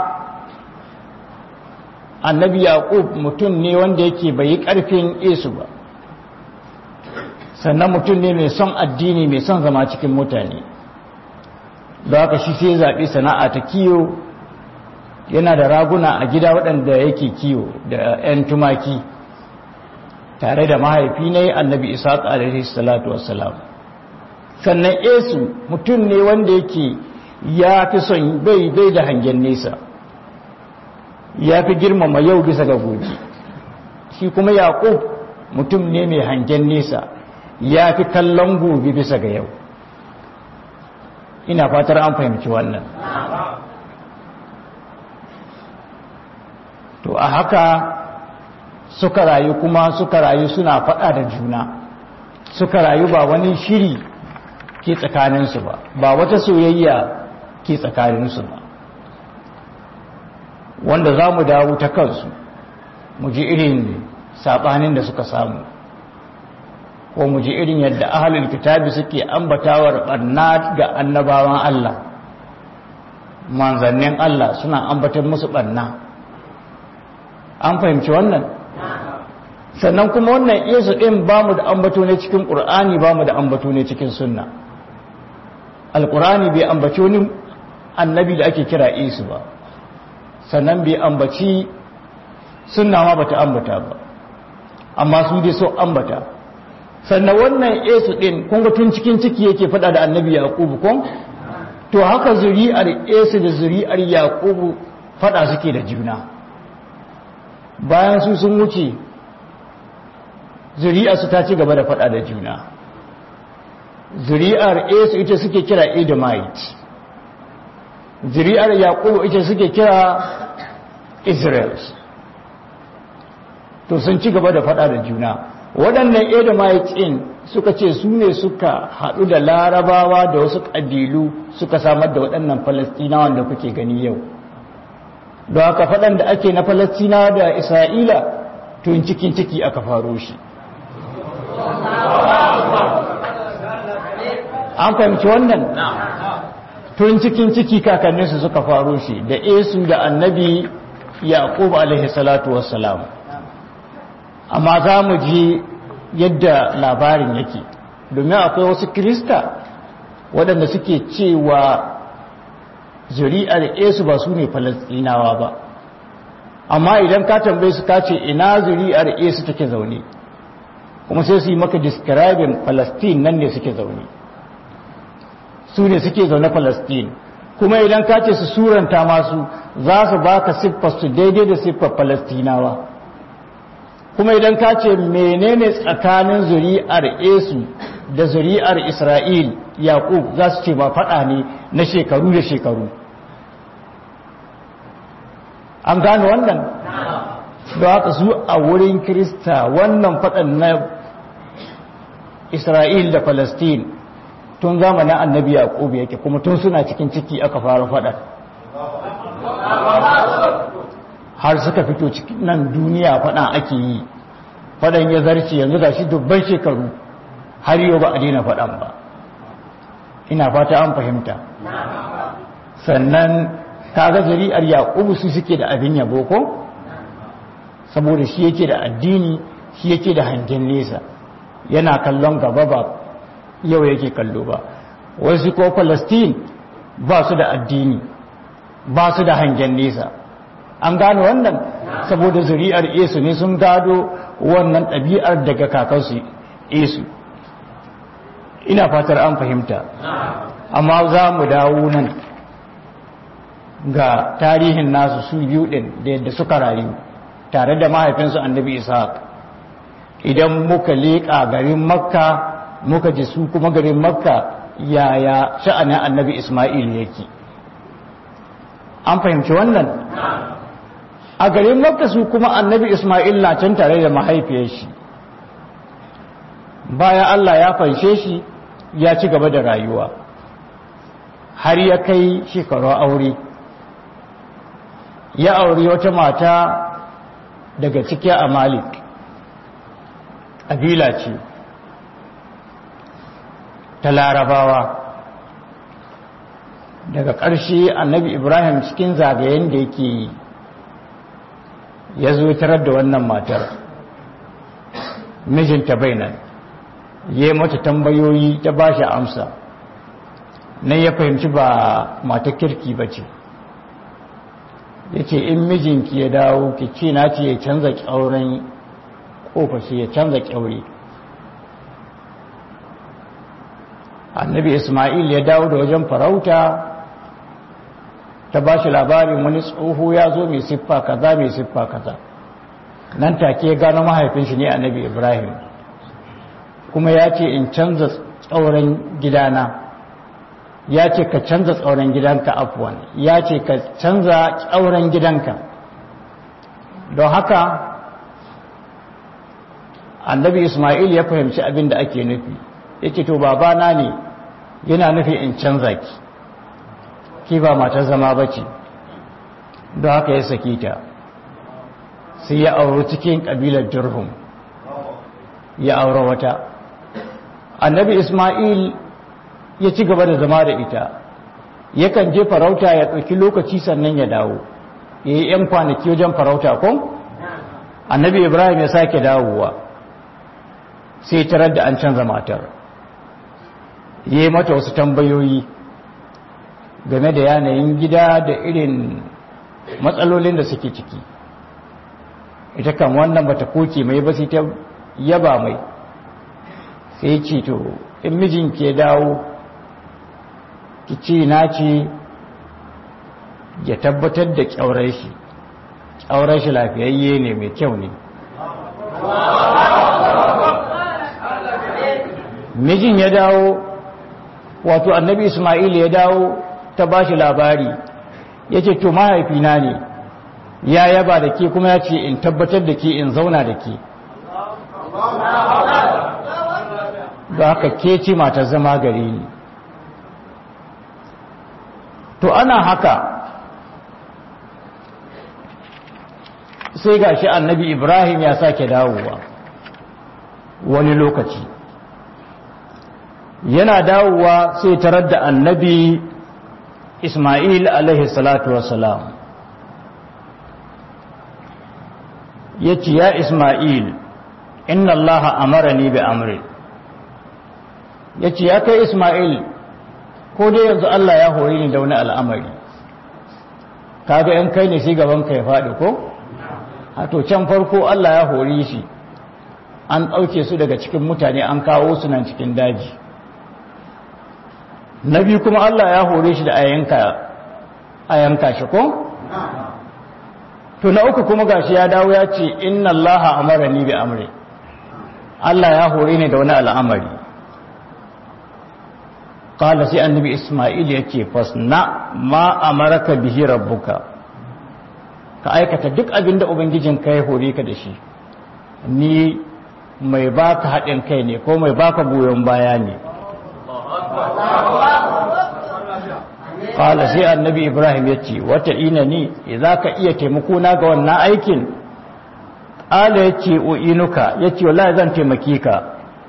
[SPEAKER 1] annabi yaƙub mutum ne wanda yake bai ƙarfin esu ba sannan mutum ne mai son addini mai son zama cikin mutane da haka shi sai zaɓi sana'a ta kiyo yana da raguna a gida waɗanda yake kiyo da 'yan tumaki tare da mahaifi ne annabi isaac alaihi salatu wassalam sannan esu mutum ne wanda yake ya fi son bai bai da hangen nesa ya fi girmama yau bisa ga gobe shi kuma yaƙub mutum ne mai hangen nesa ya fi kallon gobe bisa ga yau ina fatar an fahimci wannan to a haka suka rayu kuma suka rayu suna faɗa da juna suka rayu ba wani shiri ke tsakaninsu ba ba wata soyayya ke tsakaninsu ba wanda za mu dawo ta kansu mu ji irin saɓanin da suka samu ko mu ji irin yadda ahalin kitabi suke ambatawar ɓarna ga annabawan Allah manzannin Allah suna ambatar musu ɓarna an fahimci wannan sannan kuma wannan yesu ɗin ba mu da ambato ne cikin ƙur'ani ba mu da ambato ne cikin sunna alƙur'ani bai ambaci wani annabi da ake kira yesu ba sannan bai ambaci sunna ma bata ambata ba amma su dai so ambata sannan wannan yesu ɗin kun ga tun cikin ciki yake faɗa da annabi yaƙubu kun to haka zuri'ar yesu da zuri'ar yaƙubu faɗa suke da juna bayan su sun wuce zuri'arsu ta ci gaba da faɗa da juna zuri'ar esu ita suke kira edomite zuri'ar yaƙubu ita suke kira israels to sun ci gaba da faɗa da juna waɗannan edomite ɗin suka ce su ne suka haɗu da larabawa da wasu ƙabilu suka samar da waɗannan falastinawan da kuke gani yau da haka faɗan da ake na falastina da isra'ila tun cikin ciki aka faro shi an fahimci wannan tun cikin ciki kakanninsu suka faro shi da esu da annabi yaqub alaihi salatu wassalam amma za mu ji yadda labarin yake domin akwai wasu kirista waɗanda suke cewa zuri'ar esu ba su ne falastinawa ba amma idan ka tambaye su ka ce ina zuri'ar esu take zaune kuma sai su yi maka describing palestine nan ne suke zaune su ne suke zaune palestine kuma idan ka ce su suranta masu za su baka siffar su daidai da siffar palestinawa kuma idan ka ce menene tsakanin zuri'ar esu da zuri'ar isra'il yaqub za su ce ba faɗa ne na shekaru da shekaru an gane wannan da haka su a wurin kirista wannan faɗan na isra'il da palestine tun zamanin annabi yaqub yake kuma tun suna cikin ciki aka fara faɗan har suka fito cikin nan duniya faɗan ake yi faɗan ya zarce yanzu ga shi dubban shekaru har yau ba a daina faɗan ba ina fata an fahimta sannan kaga zari'ar yaqubu su suke da abin yabo ko saboda shi yake da addini shi yake da hangen nesa yana kallon gaba ba yau yake kallo ba wasu ko palestine ba su da addini ba su da hangen nesa an gano wannan saboda zuri'ar esu ne sun gado wannan ɗabi'ar daga kakansu esu ina fatar an fahimta amma za mu dawo nan ga tarihin nasu su biyu ɗin da yadda suka rayu tare da mahaifinsu annabi ishaq idan muka leƙa garin makka muka ji su kuma garin makka yaya sha'anin annabi isma'il yake an fahimci wannan a garin makka su kuma annabi isma'il na can tare da mahaifiyar shi bayan Allah ya fanshe shi ya ci gaba da rayuwa har ya kai shekaru aure ya auri wata mata daga cikin amalik ƙabila ce ta larabawa daga ƙarshe annabi ibrahim cikin zagayen da yake yi ya zo tarar da wannan matar mijinta bainan ya mata tambayoyi ta ba shi amsa nan ya fahimci ba mata kirki ba ce ya ce in mijinki ya dawo ki ce na ce ya canza ƙyauren ƙofashi ya canza ƙyaure annabi ismail ya dawo da wajen farauta ta ba shi labarin wani tsoho ya zo mai siffa kaza mai siffa kaza nan take gano mahaifin shi ne annabi ibrahim kuma ya ce in canza tsauran gidana ya ce ka canza tsauran gidanka afwan ya ce ka canza tsauran gidanka don haka annabi ismail ya fahimci abin da ake nufi ya ce to babana ne yana nufi in canza ki ki ba matar zama ba ce don haka ya saki ta sai ya auri cikin ƙabilar jirhum ya aure wata annabi ismail ya ci gaba da zama da ita yakan je farauta ya ɗauki lokaci sannan ya dawo ya yi 'yan kwanaki wajen farauta kun annabi ibrahim ya sake dawowa sai tarar da an canza matar ya yi mata wasu tambayoyi game da yanayin gida da irin matsalolin da suke ciki ita kan wannan bata koke mai ba sai ta yaba mai sai ce to in mijin ke dawo ki ce na ce ya tabbatar da kyaurar shi kyaurar shi lafiyayye ne mai kyau ne mijin ya dawo wato annabi ismail ya dawo ta ba shi labari ya ce to mahaifina ne ya yaba da ke kuma ya ce in tabbatar da ke in zauna da ke da haka ke ce mata zama gare ni to ana haka sai ga shi annabi ibrahim ya sake dawowa wani lokaci yana dawowa sai tarar da annabi ismail alaihi salatu wassalam ya ce ya ismail inna allaha amarani bi amri ya ce ya kai ismail ko dai yanzu allah ya hori ni da wani al'amari kaga yan kai ne sai gaban ka ya faɗi ko to can farko allah ya hori shi an ɗauke su daga cikin mutane an kawo su nan cikin daji na biyu kuma allah ya hore shi da a yanka shi ko to na uku kuma gashi ya dawo ya ce inna allaha amarani bi amri Allah ya hore ni da wani al'amari qala sai annabi isma'il yake fasna ma amaraka bihi rabbuka ka aikata duk abinda ubangijin ka ya hore ka da shi ni mai baka haɗin kai ne ko mai baka goyon baya ne Kala sai annabi Ibrahim ya ce, Wata ina ni, za ka iya taimako na ga wannan aikin? Kala ya ce, U'inuka, ya ce, Wala zan taimaki ka.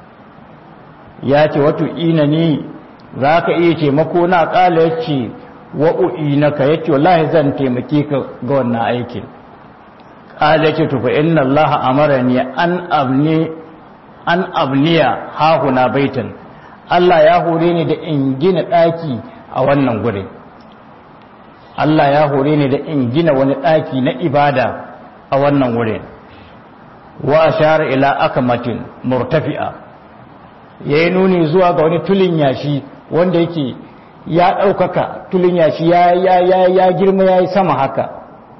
[SPEAKER 1] Ya ce, Wata ina ni, za ka iya taimako na kala ya ce, Wa u'inaka, ya ce, Wala zan taimaki ka ga wannan aikin. Kala ya ce, Tufa inna Allah amara ni an abni an abniya hahuna baitan. Allah ya hore ni da in gina ɗaki a wannan gurin Allah ya hore ni da in gina wani ɗaki na ibada a wannan wurin wa ashara ila akamatin murtafi'a yayi nuni zuwa ga wani tulin yashi wanda yake ya ɗaukaka tulin yashi ya ya ya ya girma yayi sama haka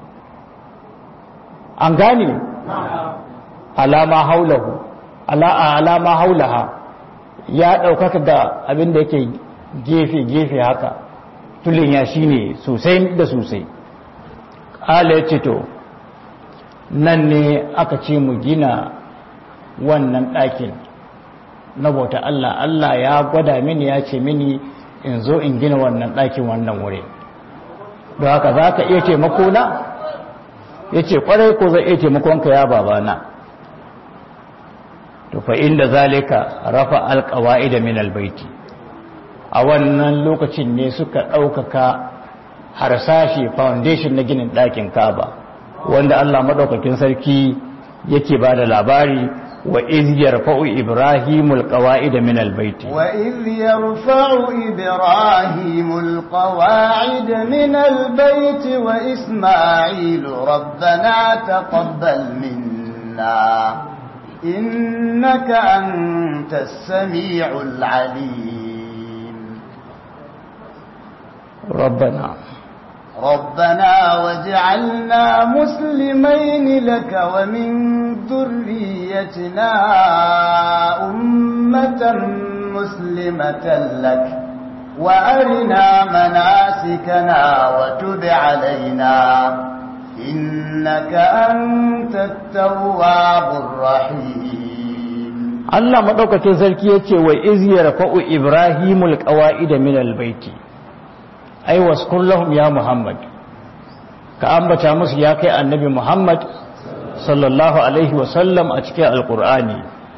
[SPEAKER 1] an gane alama haulahu ala alama haulaha ya ɗaukaka ga abin da yake gefe-gefe haka tulin ya shi ne sosai da sosai ƙala ya ce to nan ne aka ce mu gina wannan ɗakin na bauta Allah Allah ya gwada mini ya ce mini in zo in gina wannan ɗakin wannan wuri don haka za ka iya taimako na ya ce ƙwarai ko zai iya taimakonka ya babana to fa inda zalika rafa alƙawa'ida min albaiti a wannan lokacin ne suka ɗaukaka harsashi foundation na ginin ɗakin kaba wanda Allah maɗaukakin sarki yake ba da labari wa iz yarfa'u ibrahimul qawa'ida min albayti
[SPEAKER 2] wa iz yarfa'u ibrahimul qawa'ida min albayti wa isma'ilu rabbana taqabbal minna innaka antas sami'ul 'alim
[SPEAKER 1] rabbana
[SPEAKER 2] ربنا واجعلنا مسلمين لك ومن ذريتنا أمة مسلمة لك وأرنا مناسكنا وتب علينا إنك أنت التواب الرحيم
[SPEAKER 1] الله مدوكة زركية وإذ يرفع إبراهيم القواعد من البيت ai waskur lahum ya muhammad ka ambata musu ya kai annabi muhammad sallallahu alaihi wasallam a cikin alkur'ani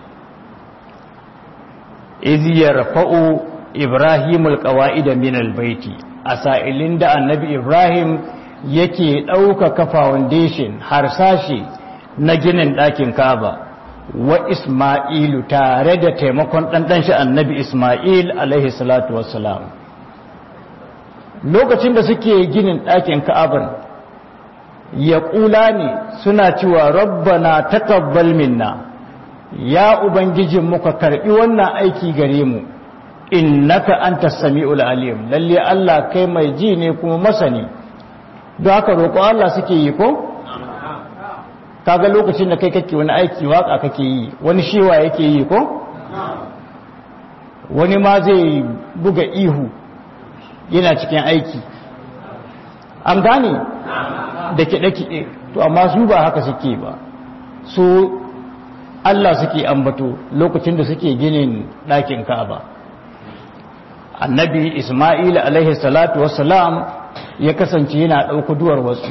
[SPEAKER 1] iz yarfa'u ibrahim alqawa'ida min albayti a sa'ilin da annabi ibrahim yake ɗaukaka foundation harsashi na ginin ɗakin kaba wa isma'ilu tare da taimakon ɗanɗan shi annabi isma'il alaihi salatu wassalam lokacin da suke ginin ɗakin ka'abar ya ƙula ne suna cewa rabbana taqabbal minna ya ubangijin muka karɓi wannan aiki gare mu innaka antas sami'ul alim lalle Allah kai mai ji ne kuma masani don haka roƙo Allah suke yi ko kaga lokacin da kai kake wani aiki waka kake yi wani shewa yake yi ko wani ma zai buga ihu yana cikin aiki an gane da kiɗe-kiɗe to amma su ba haka suke ba su Allah suke ambato lokacin da suke ginin ɗakin ka'aba annabi ismail alaihi salatu wassalam ya kasance yana ɗauka duwar wasu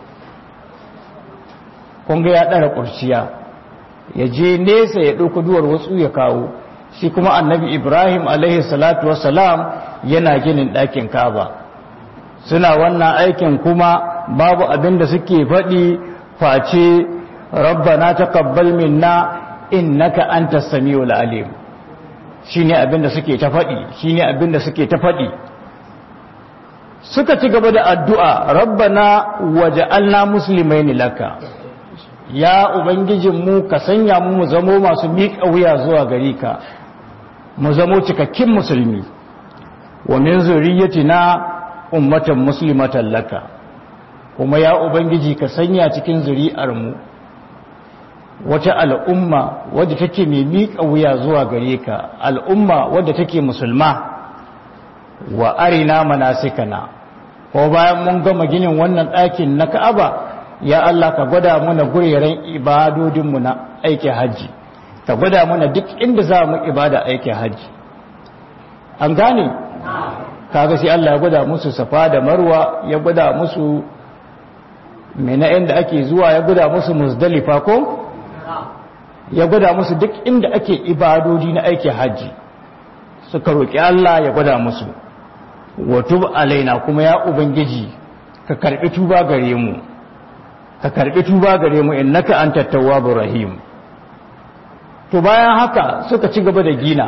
[SPEAKER 1] kunga ya ɗara ƙurciya ya je nesa ya ɗauka duwar wasu ya kawo shi kuma annabi ibrahim alaihi salatu wassalam yana ginin ɗakin kaba suna wannan aikin kuma babu abin da suke faɗi face rabbana taqabbal minna innaka antas samiul alim shine abin da suke ta faɗi shine abin da suke ta faɗi suka ci gaba da addu'a rabbana waja'alna muslimaini laka ya ubangijinmu ka sanya mu mu zamo masu miƙa wuya zuwa gare ka mu zamo cikakkin musulmi wa min zuriyatina ummatan muslimatan laka kuma ya ubangiji ka sanya cikin zuri'ar mu wata al'umma wadda take mai miƙa wuya zuwa gare ka al'umma wadda take musulma wa arina manasikana ko bayan mun gama ginin wannan ɗakin na ka'aba ya Allah ka gwada mana gureren ibadodinmu na aikin hajji ka gwada mana duk inda za mu ibada aikin hajji an gane kaga sai Allah ya gwada musu safa da marwa ya gwada musu mena inda ake zuwa ya gwada musu muzdalifa ko ya gwada musu duk inda ake ibadodi na aikin hajji suka roƙi Allah ya gwada musu wa tub alaina kuma ya ubangiji ka karbi tuba gare mu ka karbi tuba gare mu innaka antat tawwabur rahim to bayan haka suka ci gaba da gina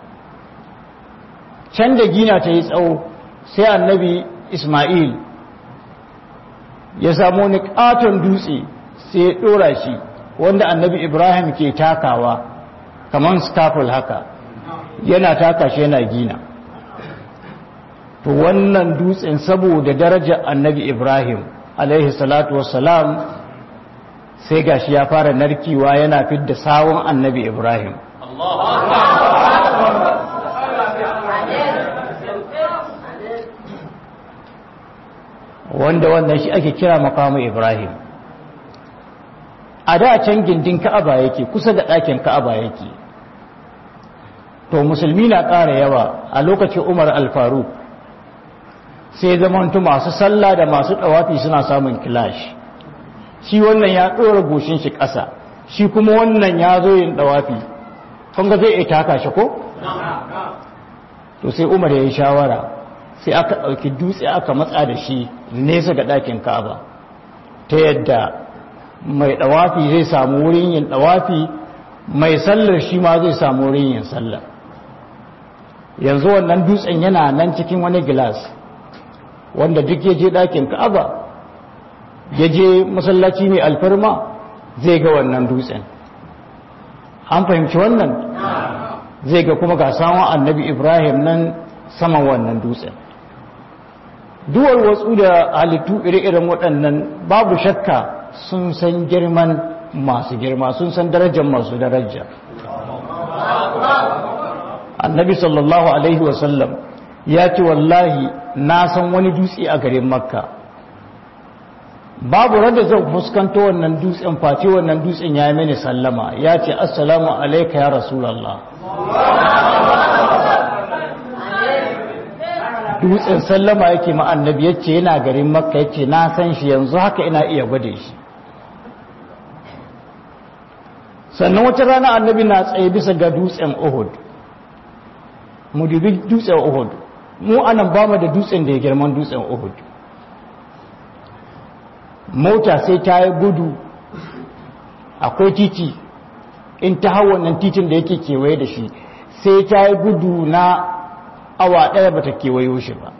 [SPEAKER 1] can da gina ta yi tsawo sai annabi Ismail ya samu wani katon dutse sai ya dora shi wanda annabi Ibrahim ke takawa kamar scaffold haka yana taka shi yana gina to wannan dutsen saboda darajar annabi Ibrahim alaihi salatu wassalam sai gashi ya fara narkewa yana fidda sawun annabi Ibrahim wanda wannan shi ake kira makamu Ibrahim a da can gindin Ka'aba yake kusa da ɗakin Ka'aba yake to musulmi na ƙara yawa a lokacin umar alfaru sai zamantu masu sallah da masu ɗawafi suna samun kilashi shi wannan ya ɗora goshin shi ƙasa shi kuma wannan ya zo yin ɗawafi kunga zai iya taka shi ko? to sai umar ya yi shawara sai aka ɗauki dutse aka matsa da shi nesa ga ɗakin ka'aba ta yadda mai ɗawafi zai samu wurin yin ɗawafi mai sallar shi ma zai samu wurin yin sallar yanzu wannan dutsen yana nan cikin wani gilas wanda duk ya je ɗakin ka'aba ya je masallaci mai alfarma zai ga wannan dutsen an fahimci wannan zai ga kuma ga samun annabi ibrahim nan saman wannan dutsen duwar wasu da halittu ire-iren waɗannan babu shakka sun san girman masu girma sun san darajar masu daraja annabi sallallahu alaihi wasallam ya ce wallahi na san wani dutse a garin makka babu rada zan fuskanto wannan dutsen face wannan dutsen ya yi mini sallama ya ce assalamu alaika ya rasulallah dutsen sallama yake ma annabi yace yana garin makka yace na san shi yanzu haka ina iya gwade shi sannan wata rana annabi na tsaye bisa ga dutsen uhud mu dubi dutsen uhud mu anan ba mu da dutsen da ya girman dutsen uhud mota sai ta yi gudu akwai titi in ta hau wannan titin da yake kewaye da shi sai ta yi gudu na awa ɗaya ba ta kewayo shi ba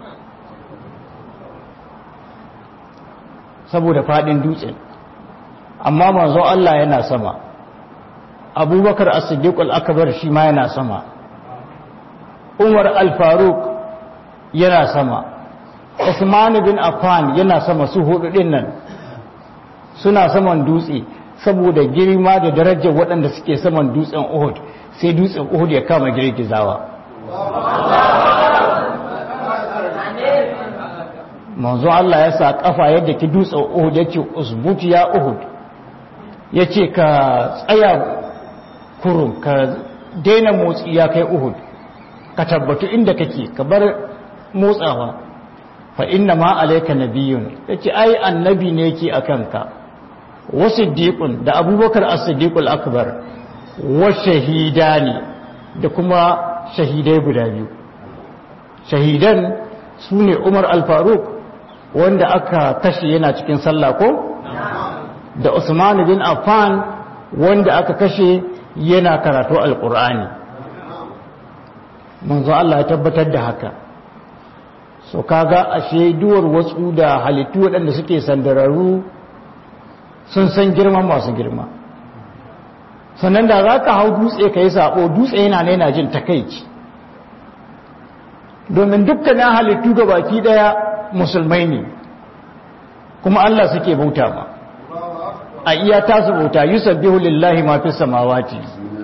[SPEAKER 1] saboda faɗin dutsen amma manzo Allah yana sama abubakar as-siddiq al-akbar shi ma yana sama umar al-faruq yana sama usman bin affan yana sama su hudu din nan suna saman dutse saboda girma da darajar waɗanda suke saman dutsen Uhud sai dutsen Uhud ya kama girgizawa manzo Allah ya sa kafa yadda ki dutsen Uhud yace usbuti ya Uhud yace ka tsaya kurum ka daina motsi ya kai Uhud ka tabbatu inda kake ka bar motsawa fa inna ma alayka nabiyyun yace ai annabi ne yake akan ka wa siddiqun da abubakar as-siddiqul akbar wa shahidani da kuma shahidai guda biyu shahidan sune Umar al-Faruq wanda aka kashe yana cikin sallah ko da Usman bin Affan wanda aka kashe yana karatu al-Qur'ani manzo Allah ya tabbatar da haka so kaga ashe duwar wasu da halittu waɗanda suke sandararru sun san girman masu girma sannan da za ka hau dutse ka yi saɓo dutse yana yana jin takaici domin dukkanin halittu ga baki ɗaya musulmai ne kuma Allah suke bauta ma a iya tasu bauta yusabbihu lillahi ma fi samawati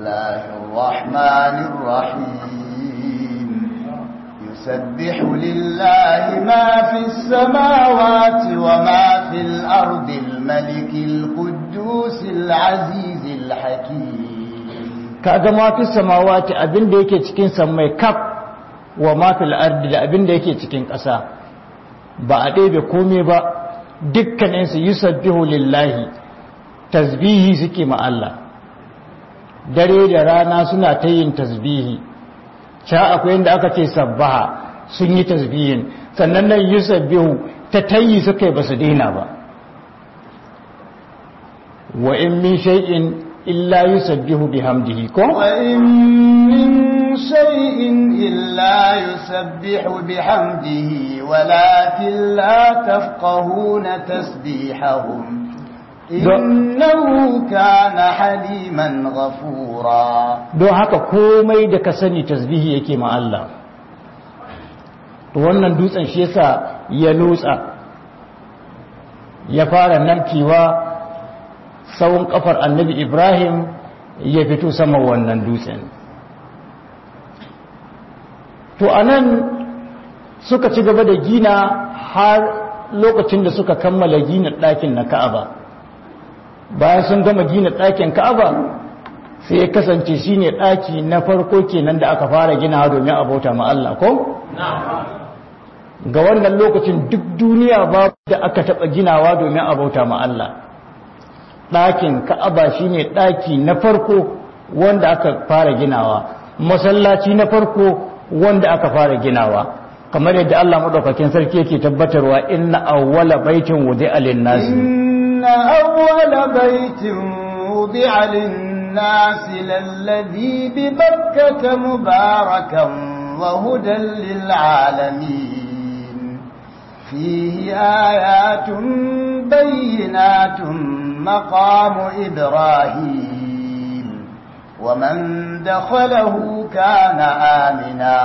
[SPEAKER 2] يسبح لله ما في السماوات وما في الأرض الملك القدوس العزيز الحكيم
[SPEAKER 1] kaga ma fi samawati abinda yake cikin samai kaf wa ma fil ardi da abinda yake cikin ƙasa ba a ɗebe komai ba dukkanin su yusabbihu lillahi tasbihi suke ma Allah dare da rana suna ta yin tasbihi sha akwai yadda aka ce sabbaha sun yi tasbihin sannan nan yusabbihu ta tayi suka yi basu daina ba wa in min shay'in illa yusabbihu bihamdihi ko
[SPEAKER 2] wa in min shay'in illa yusabbihu bihamdihi walakin la tafqahuna tasbihahum innahu kana haliman ghafura
[SPEAKER 1] don haka komai da ka sani tasbihi yake ma Allah to wannan dutsen shi yasa ya lotsa ya fara narkewa tsawon kafar annabi Ibrahim ya fito sama wannan dutsen to anan suka ci gaba da gina har lokacin da suka kammala gina ɗakin na Ka'aba bayan sun gama gina ɗakin ka'aba sai ya kasance shine ɗaki na farko kenan da aka fara ginawa domin abota ma Allah ko ga wannan lokacin duk duniya babu da aka taɓa ginawa domin abauta ma Allah ɗakin ka'aba shine ɗaki na farko wanda aka fara ginawa masallaci na farko wanda aka fara ginawa kamar yadda Allah madaukakin sarki yake tabbatarwa inna awwala baitin wudi'a lin-nasi
[SPEAKER 2] inna awwala baitin wudi'a lin-nasi lalladhi bi bakkata mubarakan wa hudan lil-alamin فيه آيات بينات مقام إبراهيم ومن دخله كان آمنا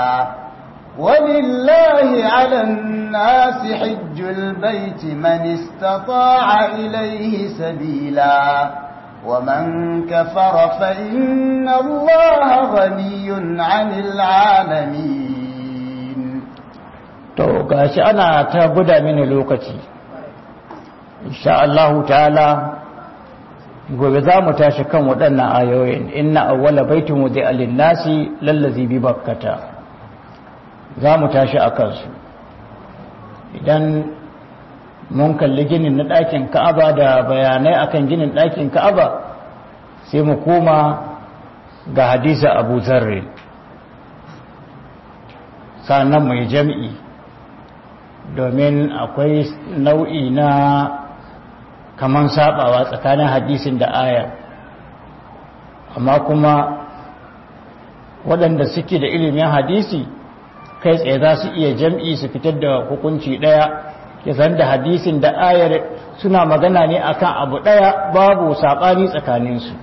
[SPEAKER 2] ولله على الناس حج البيت من استطاع إليه سبيلا ومن كفر فإن الله غني عن العالمين
[SPEAKER 1] to gashi ana ta guda mini lokaci insha Allahu ta'ala gobe za mu tashi kan waɗannan ayoyin inna awwala baitin wudi'a lin-nasi lallazi bi bakkata za mu tashi a kansu idan mun kalli ginin na ɗakin ka'aba da bayanai akan ginin ɗakin ka'aba sai mu koma ga hadisa abu zarri sannan mai jam'i domin akwai nau'i na kaman sabawa tsakanin hadisin da aya amma kuma waɗanda suke da ilimin hadisi kai tsaye za su iya jam'i su fitar da hukunci ɗaya ya san da hadisin da ayar suna magana ne akan abu ɗaya babu saɓani tsakaninsu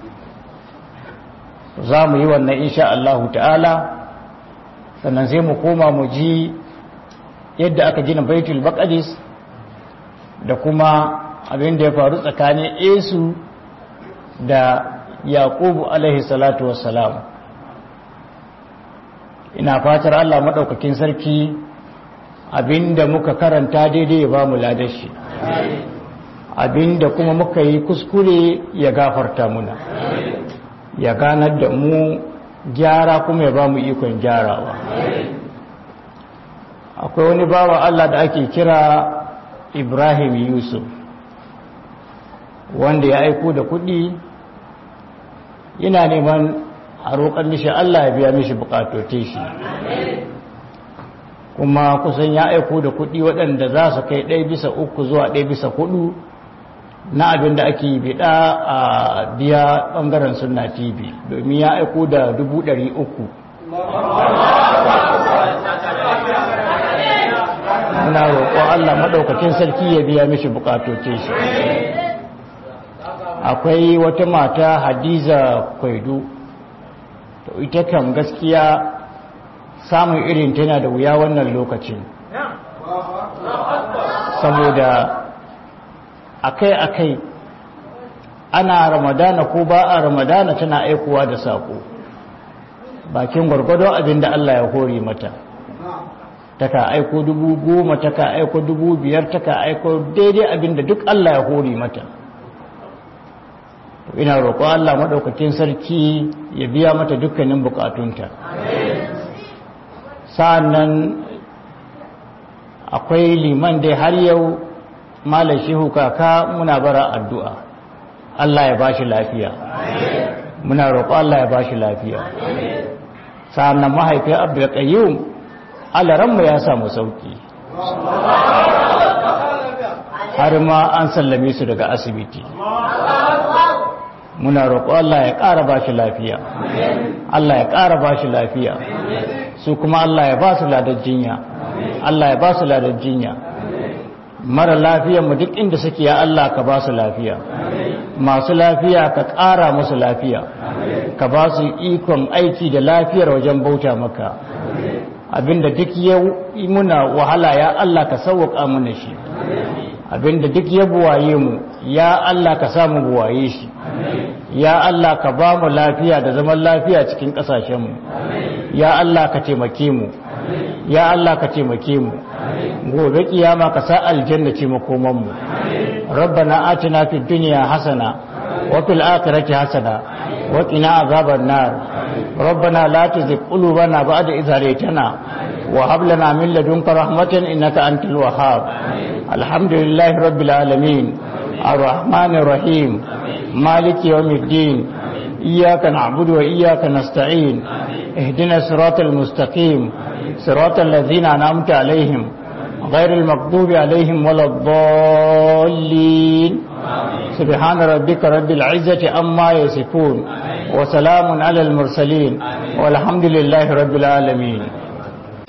[SPEAKER 1] za mu yi wannan insha Allahu ta'ala sannan sai mu koma mu ji yadda aka gina baitul baqadis da kuma abin da ya faru tsakanin Esu da Yaqubu alaihi salatu wassalam ina fatar Allah madaukakin sarki abinda muka karanta daidai ya bamu ladashi abinda kuma muka yi kuskure ya gafarta muna ya ganar da mu gyara kuma ya bamu ikon gyarawa akwai wani bawa Allah da ake kira Ibrahim Yusuf wanda ya aiko da kuɗi yana neman a roƙar mishi Allah ya biya mishi bukatote shi kuma kusan ya aiko da kuɗi waɗanda za su kai ɗaya bisa uku zuwa ɗaya bisa hudu na abin da ake biɗa a biya ɓangaren suna tv domin ya aiko da dubu ɗari uku muna roƙo Allah maɗaukakin sarki ya biya mishi bukatoce shi akwai wata mata hadiza kwaido to ita kam gaskiya samun irin tana da wuya wannan lokacin saboda akai-akai ana ramadana ko ba a ramadana tana aikowa da saƙo bakin gwargwadon abin da Allah ya hori mata taka aiko dubu goma taka aiko dubu biyar taka aiko daidai abin da duk Allah ya hori mata ina roƙo Allah maɗaukakin sarki ya biya mata dukkanin bukatunta sa'annan akwai liman dai har yau malar shehu kaka muna bara addu'a Allah ya bashi lafiya muna roƙo Allah ya bashi lafiya sa'annan mahaifiyar abdulkayyum alaranmu ya samu sauki har ma an sallame su daga asibiti muna roƙo Allah ya ƙara ba shi lafiya Allah ya ƙara ba shi lafiya su kuma Allah ya ba su ladar jinya Allah ya ba su ladar jinya mara lafiya mu duk inda suke ya Allah ka ba su lafiya masu lafiya ka ƙara musu lafiya ka ba su ikon aiki da lafiyar wajen bauta maka abinda duk ya muna wahala ya Allah ka sauwaƙa mana shi abinda duk ya buwaye mu ya Allah ka samu buwaye shi ya Allah ka ba mu lafiya da zaman lafiya cikin ƙasashenmu ya Allah ka taimake mu ya Allah ka taimake mu gobe kiyama ka sa aljanna ce makoman mu rabbana atina fid dunya hasana wa fil akhirati hasana وقنا عذاب النار ربنا لا تزغ قلوبنا بعد إذ هديتنا وهب لنا من لدنك رحمة إنك أنت الوهاب الحمد لله رب العالمين الرحمن الرحيم مالك يوم الدين إياك نعبد وإياك نستعين اهدنا الصراط المستقيم صراط الذين أنعمت عليهم غير المغضوب عليهم ولا الضالين سبحان ربك رب العزة أما يصفون وسلام على المرسلين والحمد لله رب العالمين